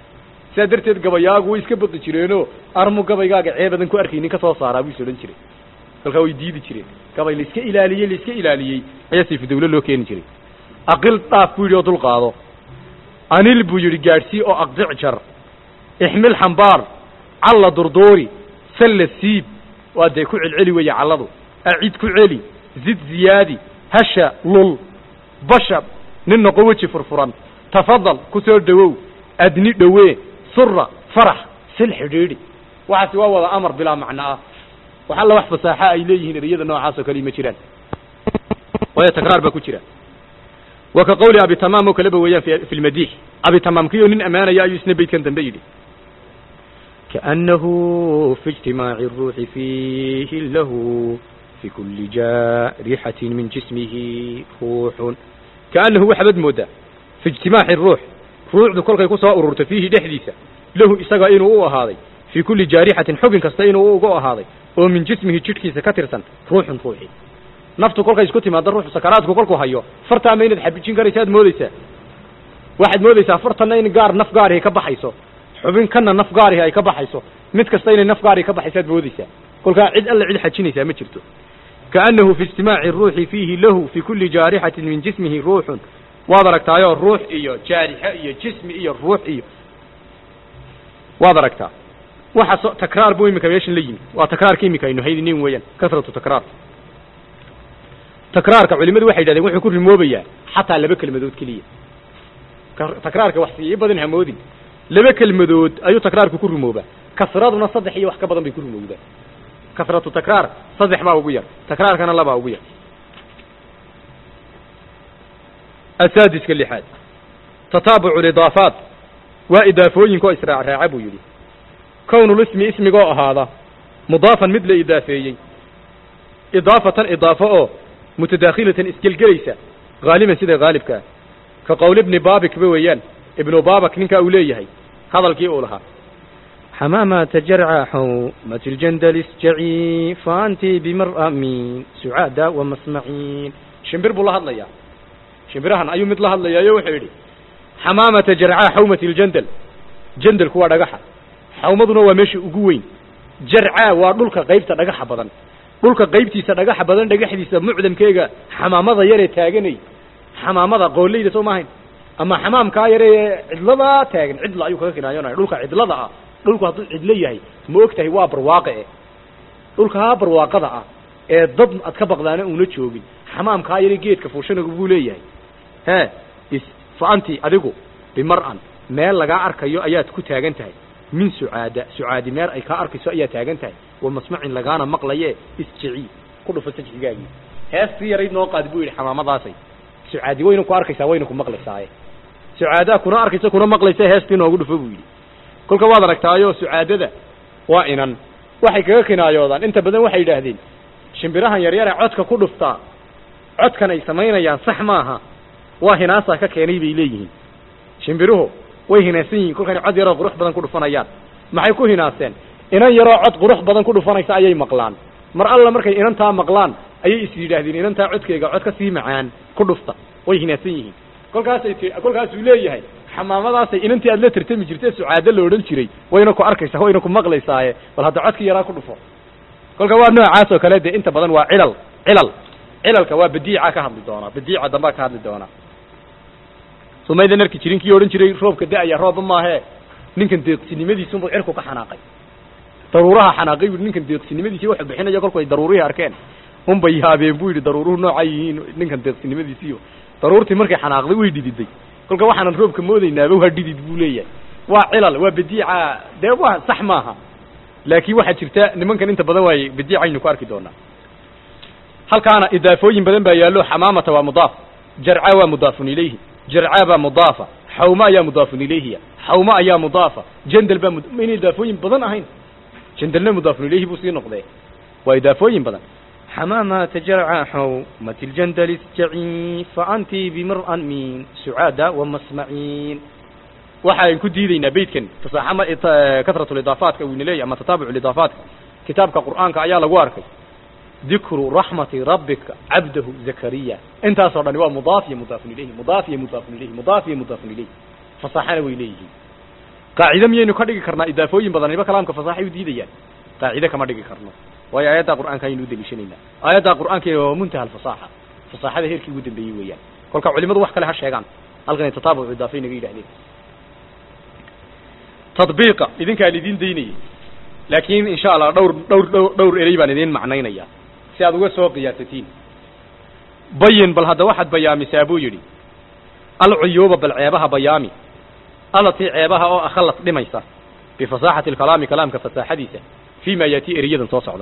sidaa darteed gabayaagu way iska baqi jireenoo armu gabaygaaga ceebadan ku arkaynin ka soo saaraa buu is odhan jiray kolkaa way diidi jireen gabay la iska ilaaliyey la iska ilaaliyey ayaa sayfu dawle loo keeni jiray aqil dhaaf buu yidhi oo dul qaado anil buu yidhi gaadhsii oo aqdic jar ixmil xambaar calla durduuri salla siib waa dee ku celceli weeye calladu acid ku celi zid ziyaadi hasha lul bashab nin noqo weji furfuran tafadal ku soo dhowow adni dhowee sura farax sil xidhiidhi waxaasi waa wada amar bilaa macno ah wax alla wax fasaaxa ay leeyihiin ereyada noocaas oo kale ma jiraan waayo takraar baa ku jira wa ka qawli abi tamaam oo kaleba weeyaan fi fi lmadiix abi tamaam kiyoo nin ammaanaya ayuu isna beydkan dambe yidhi كأنه في اجتماع الروح فيه له في كل جارحة من جسمه روح kaanahu waxaabad moodaa fi ijtimaaci ruux ruuxdu kolkay ku soo ururto fiihi dhexdiisa lahu isaga inuu u ahaaday fii kulli jaarixatin xubin kasta inuu uga ahaaday oo min jismihi jidhkiisa ka tirsan ruuxun ruuxi naftu kolkay isku timaado ruuxu sakaraadku kolkuu hayo fartaa ma inaad xabijin karaysa aad moodeysaa waxaad moodeysaa fartanna in gaar naf gaarihi ka baxayso xubin kana naf gaarihi ay ka baxayso mid kasta inay naf gaarihi ka baxayso aad moodeysaa kolkaa cid alla cid xajinaysaa ma jirto kaanahu fi ijtimaaci ruuxi fiihi lahu fi kulli jaarixatin min jismihi ruuxun waad aragtaayoo ruux iyo jaarixo iyo jismi iyo ruux iyo waad aragtaa waxa so takraar buu iminka meeshan la yimi waa takraarka iminka aynu haydinin weeyaan kasratu takraar takraarka culimadu waxay yidhahdeen wuxuu ku rimoobayaa xataa laba kelmadood keliya takraarka wax sii badan hamoodin laba kelmadood ayuu takraarku ku rumoobaa kasraduna saddex iyo wax ka badan bay ku rumowdaa kasratu takraar saddex baa ugu yar takraarkana labaa ugu yar asaadiska lixaad tataabucu lidaafaat waa idaafooyinkaoo israacraaca buu yidhi kownulismi ismigoo ahaada mudaafan mid la idaafeeyey idaafatan idaafo oo mutadaakhilatan isgelgelaysa haaliban sida haalibka ah ka qowl ibni baabikba weeyaan ibnu baabak ninkaa uu leeyahay hadalkii uu lahaa حمامة جرع حومة الجندل اسجعي فأنت بمرأة من سعادة ومسمعين shimbir buu la hadlayaa shimbirahan ayuu mid la hadlayaayo wuxuu yidhi xamaamata jarcaa xawmati ljandal jandalku waa dhagaxa xawmaduna waa meesha ugu weyn jarcaa waa dhulka qaybta dhagaxa badan dhulka qaybtiisa dhagaxa badan dhagaxdiisa mucdamkeega xamaamada yaree taaganay xamaamada qooleyda soo maahayn ama xamaamkaa yaree cidladaa taagan cidla ayuu kaga kinaayonaya dhulka cidlada ah dhulku hadduu cidlo yahay ma og tahay waa barwaaqe e dhulkaa barwaaqada ah ee dad ad ka baqdaana uuna joogin xamaamkaa yare geedka fuushanagu buu leeyahay he is fa anti adigu bimar'an meel lagaa arkayo ayaad ku taagan tahay min sucaada sucaadi meel ay kaa arkayso ayaad taagan tahay wa masmacin lagaana maqlaye isjici ku dhufa sajxigaagii heestii yarayd noo qaadi buu yidhi xamaamadaasay sucaadi wayna ku arkaysaa wayna ku maqlaysaaye sucaadaa kuna arkaysa kuna maqlaysa heestii noogu dhufo buu yidhi kolka waad aragtaayo sucaadada waa inan waxay kaga kinaayoodaan inta badan waxay yidhaahdeen shimbirahan yaryare codka ku dhuftaa codkan ay samaynayaan sax maaha waa hinaasaa ka keenay bay leeyihiin shimbiruhu way hinaasan yihiin kolkana cod yaroo qurux badan ku dhufanayaan maxay ku hinaaseen inan yaroo cod qurux badan ku dhufanaysa ayay maqlaan mar alla markay inantaa maqlaan ayay is yidhaahdeen inantaa codkeyga cod ka sii macaan ku dhufta way hinaasan yihiin kolkaasay ti kolkaasuu leeyahay xamaamadaasay inantii aad la tartami jirtay sucaado la odhan jiray wayna ku arkaysaa wayna ku maqlaysaaye bal hadda codkii yaraa ku dhufo kolka waa noocaas oo kale dee inta badan waa cilal cilal cilalka waa badiica ka hadli doonaa badiica dambaa ka hadli doonaa sumaydan arki jirin kii odhan jiray roobka da-aya roobba maahee ninkan deeqsinimadiisunbuu cirku ka xanaaqay daruuraha xanaaqay bui ninkan deeqsinimadiisi waxu bixinaya kolku ay daruurihii arkeen unbay yaabeen buu yidhi daruuruhu noocay yihiin ninkan deeqsinimadiisiiyo daruurtii markay xanaaqday way dhididay kolka waxaanan roobka moodaynaaba waa dhidid buu leeyahay waa cilal waa badiica dee waa sax maaha laakiin waxaa jirta nimankan inta badan waay badiicaynu ku arki doonaa halkaana idaafooyin badan baa yaallo xamaamata waa mudaaf jarca waa mudaafun ilayhi jarca baa mudaafa xawma ayaa mudaafun ilayhiya xawma ayaa mudaafa jandal baa mayna idaafooyin badan ahayn jandalna mudaafun ilayhi buu sii noqdee waa idaafooyin badan حمامة جرع حومة الجندل اسجعي فأنت بمرأة من سعادة ومسمعين waxaan ku diidaynaa beydkan fasaaxama kasratu lidaafaadka uu inaleeyahy ama tataabucu lidaafaadka kitaabka qur'aanka ayaa lagu arkay dikru raxmati rabbika cabdahu zakariya intaasoo dhani waa mudaaf iyo mudaafun ilayhi mudaaf iyo mudaafun ilayhi mudaaf iyo mudaafun ilayhi fasaaxana way leeyihiin qaacide miyaynu ka dhigi karnaa idaafooyin badaniba kalaamka fasaaxay u diidayaan qaacide kama dhigi karno waayo aayaddaa qur'aanka aynu u deliishanaynaa aayaddaa qur'aanka waa muntaha alfasaaxa fasaaxada heerkii ugu dambeeyey weeyaan kolka culimadu wax kale ha sheegaan halkanay tataabucu idaafay naga yidhahdeen tadbiiqa idinkaan idin daynayay laakiin insha allah dhowr dhowr dhowr dhowr erey baan idin macnaynaya si aad uga soo qiyaasatiin bayin bal hadda waxaad bayaamisaa buu yidhi alcuyuuba bal ceebaha bayaami allatii ceebaha oo akhalas dhimaysa bifasaaxati alkalaami kalaamka fasaaxadiisa fii ma yaatii ereyadan soo socda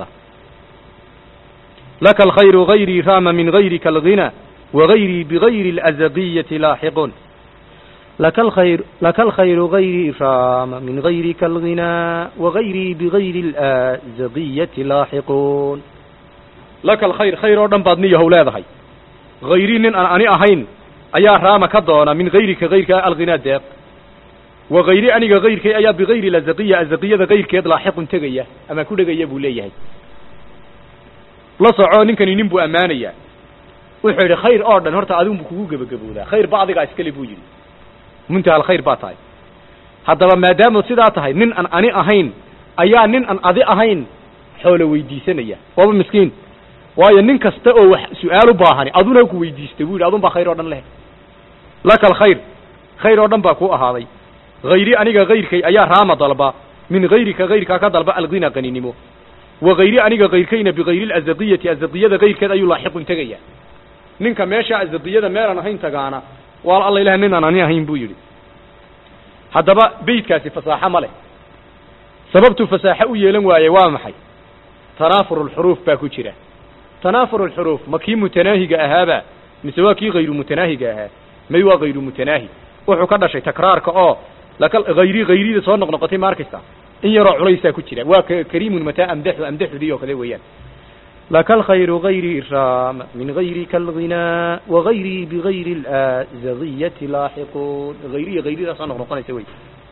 laka alkhayru gayrii raama min gayrika alghina wagayrii bigayri alazaqiyati laaxiqun لك الخير لك الخير غيري رام من غيرك الغنى وغيري بغير الآزقية لاحقون laka alkhayr khayr oo dhan baad niyahow leedahay hayrii nin aan ani ahayn ayaa raama ka doona min gayrika gayrka alghinaa deeq wa hayri aniga gayrkay ayaa bigayri lazaqiya azaqiyada gayrkeed laaxiqun tegaya ama ku dhegaya buu leeyahay la soco ninkani nin buu ammaanayaa wuxuu yidhi khayr oo dhan horta adigunbu kugu gebagaboodaa khayr ba adigaa iskale buu yidhi muntaha alkhayr baa tahay haddaba maadaama sidaa tahay nin aan ani ahayn ayaa nin aan adi ahayn xoolo weydiisanaya waaba miskiin waayo nin kasta oo wax su-aal u baahani aduna ku weydiista buu yidhi adun baa khayr oo dhan leh laka alkhayr khayr oo dhan baa kuu ahaaday hayri aniga gayrkay ayaa raama dalba min gayrika gayrkaa ka dalba alghina qaninimo wa hayri aniga gayrkayna bigayri lazaqiyati azaqiyada gayrkeed ayuu laaxiqun tegaya ninka meesha azaqiyada meelaan ahayn tagaana waa alla ilaah nin aan ani ahayn buu yidhi haddaba beydkaasi fasaaxo ma leh sababtuu fasaaxo u yeelan waaye waa maxay tanaafur alxuruuf baa ku jira tanaafur alxuruuf ma kii mutanaahiga ahaaba mise waa kii hayru mutanaahiga ahaa may waa hayru mutanaahi wuxuu ka dhashay takraarka oo laka hayri hayrida soo noqnoqotay ma arkaysa in yaroo culaysaa ku jira waa kariimun mataa amdaxu amdaxudii oo kale weeyaan لك الخير غيري رام من غيرك الغنى وغيري بغير الآزغية لاحقون غيري غيري لا صنع نقطة سوي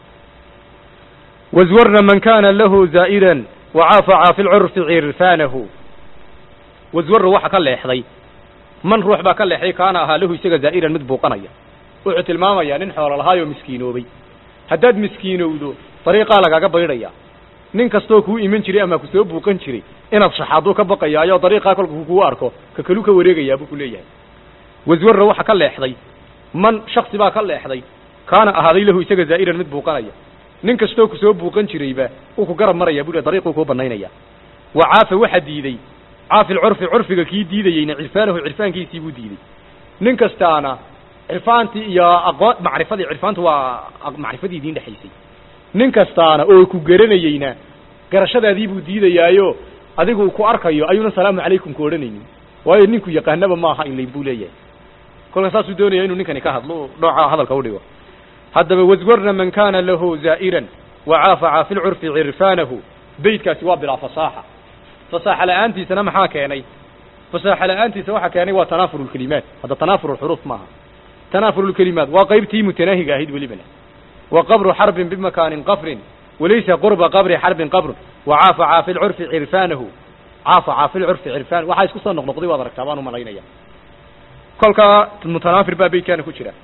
وزورنا من كان له زائرا وعافع في العرف عرفانه وزور وحا كان ليحضي من روح با كان ليحضي كان أها له يسيغ زائرا مدبوقنيا وعت الماما نين حول الهايو مسكينو بي هداد مسكينو دو طريقة لغا بيريا nin kastoo kuu iman jiray ama kusoo buuqan jiray inaad shaxaaduu ka baqayaayo dariiqaa kolka kuu arko ka kalu ka wareegayaa buu ku leeyahay waswarra waxa ka leexday man shaksi baa ka leexday kaana ahaaday lahu isaga zaa'iran mid buuqanaya nin kastoo kusoo buuqan jirayba uu ku garab maraya buu dariiquu kuu banaynaya wa caafa waxa diiday caafi lcurfi curfiga kii diidayeyna cirfaanahu cirfaankiisii buu diiday nin kastaana cirfaantii iyo aqoon macrifadii cirfaantu waa macrifadii idiin dhexaysay nin kastaana oo ku garanayeyna garashadaadii buu diidayaayo adigu uu ku arkayo ayuuna salaamu calaykum ku odhanaynin waayo ninku yaqaanaba maaha inlayn buu leeyahay kolka saasuu doonaya inuu ninkani ka hadlo nooca hadalka udhigo haddaba waswarna man kana lahu zaa'iran wacaafaca fi lcurfi cirfaanahu beydkaasi waa bilaa fasaaxa fasaaxa la-aantiisana maxaa keenay fasaaxa la-aantiisa waxaa keenay waa tanaafur lkelimaat hadda tanaafur lxuruuf maaha tanaafur lkelimaat waa qaybtii mutanaahiga ahayd welibana وqبر xرب بمكان qفr وlaysa qربa qبr xرب qبr وcاafca في الcرف عrفاnه cاafca في الcرف عrفاn waxaa isku soo noqnoqday waad aragtaa baan umalaynaya kolkaa mتناfir baa beydkaana ku jira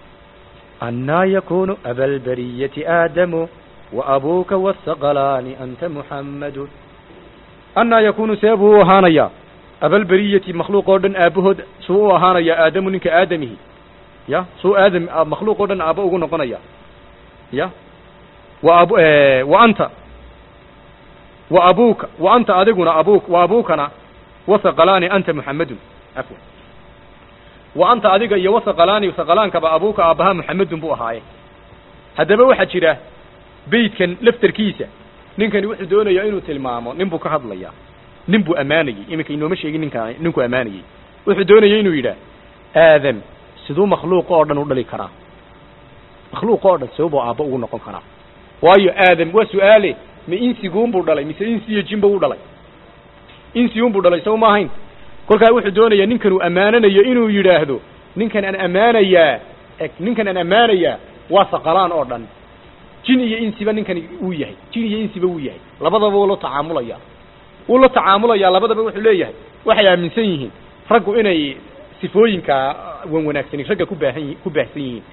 أنا يكون أبا البرية آدم وأبوka والثقلان أنت محمد أنaa yakunu see buu u ahaanaya abalberiyati makhluuq oo dhan aabahood suu u ahaanaya aadamu ninka aadamihi ya suu aadam makhluuq oo dhan aaba ugu noqonaya ya wa ab wa anta wa abuka wa anta adiguna abuk wa abukana wasaqalaani anta muxamedun afwan wa anta adiga iyo wasaqalaani saqalaankaba abuka aabbaha muxamedun buu ahaaye haddaba waxaa jira beydkan laftarkiisa ninkani wuxuu doonayaa inuu tilmaamo nin buu ka hadlayaa nin buu ammaanayey iminka inooma sheegin ninka ninkuu ammaanayey wuxuu doonaya inuu yidhaah aadam siduu makhluuq oo dhan u dhali karaa makhluuq oo dhan sababuu aabba ugu noqon karaa waayo aadam waa su-aale ma insiguunbuu dhalay mise insi iyo jinba u dhalay insiunbuu dhalay saw ma ahayn kolkaa wuxuu doonayaa ninkan uu ammaananayo inuu yidhaahdo ninkan aan ammaanayaa eg ninkan aan ammaanayaa waa saqalaan oo dhan jin iyo insiba ninkani uu yahay jin iyo insiba wuu yahay labadaba wuu la tacaamulaya wuu la tacaamulayaa labadaba wuxuu leeyahay waxay aaminsan yihiin raggu inay sifooyinka wan wanaagsani ragga ku baahan yi ku baahsan yihiin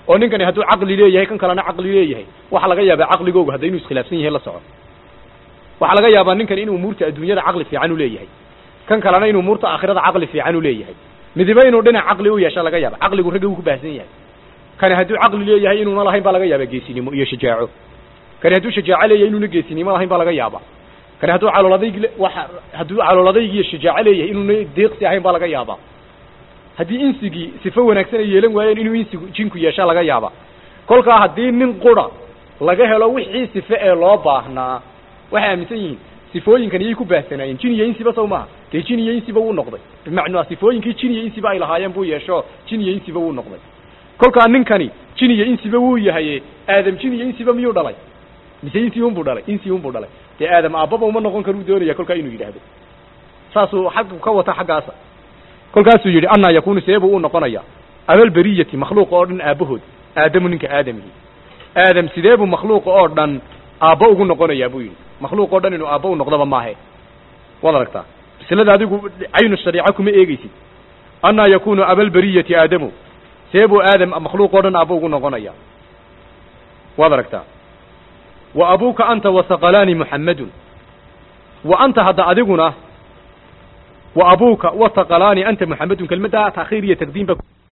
oo ninkani hadduu caqli leeyahay kan kalena caqli leeyahay waxaa laga yaabaa caqligoogu hadda inuu iskhilaafsan yahay la soco waxaa laga yaabaa ninkani inuu umuurta adduunyada caqli fiican u leeyahay kan kalena inuu umuurta aakhirada caqli fiican u leeyahay midiba inuu dhinac caqli u yeesha laga yaaba caqligu ragga wuu ku baahsan yahay kani hadduu caqli leeyahay inuuna lahayn baa laga yaaba geesinimo iyo shajaaco kani hadduu shajaaco leeyahay inuuna geesinimo lahayn baa laga yaaba kani hadduu caloladayg waxa hadduu caloladayg iyo shajaaco leeyahay inuuna deeqsi ahayn baa laga yaaba haddii insigii sifo wanaagsan ay yeelan waayeen inuu insigu jinku yeesha laga yaaba kolkaa haddii nin qura laga helo wixii sife ee loo baahnaa waxay aaminsan yihiin sifooyinkan iyay ku baahsanaayeen jin iyo insiba sow maaha dee jin iyo insiba wuu noqday bimacnaa sifooyinkii jin iyo insiba ay lahaayeen buu yeesho jin iyo insiba wuu noqday kolkaa ninkani jin iyo insiba wuu yahaye aadam jin iyo insiba miyuu dhalay mise insi unbuu dhalay insi unbuu dhalay dee aadam aabbaba uma noqon karuu doonaya kolkaa inuu yidhaahdo saasuu xaggu ka wata xaggaasa kolkaasuu yidhi annaa yakunu see buu u noqonaya abalberiyati makhluuqa oo dhan aabbahood aadamu ninka aadamigii aadam sidee buu makhluuqa oo dhan aabbo ugu noqonayaa buu yidhi makhluuq oo dhan inuu aabbo u noqdaba maahe waad aragtaa maslada adigu caynu shariica kuma eegeysid annaa yakunu abalberiyati aadamu see buu aadam makhluuq oo dhan aabbo ugu noqonaya waad aragtaa wa abuuka anta wasaqalaani muxammadun wa anta hadda adiguna wa abuuka wasaqalaani anta muxammadun kelmaddaa taakhiir iyo taqdiim ba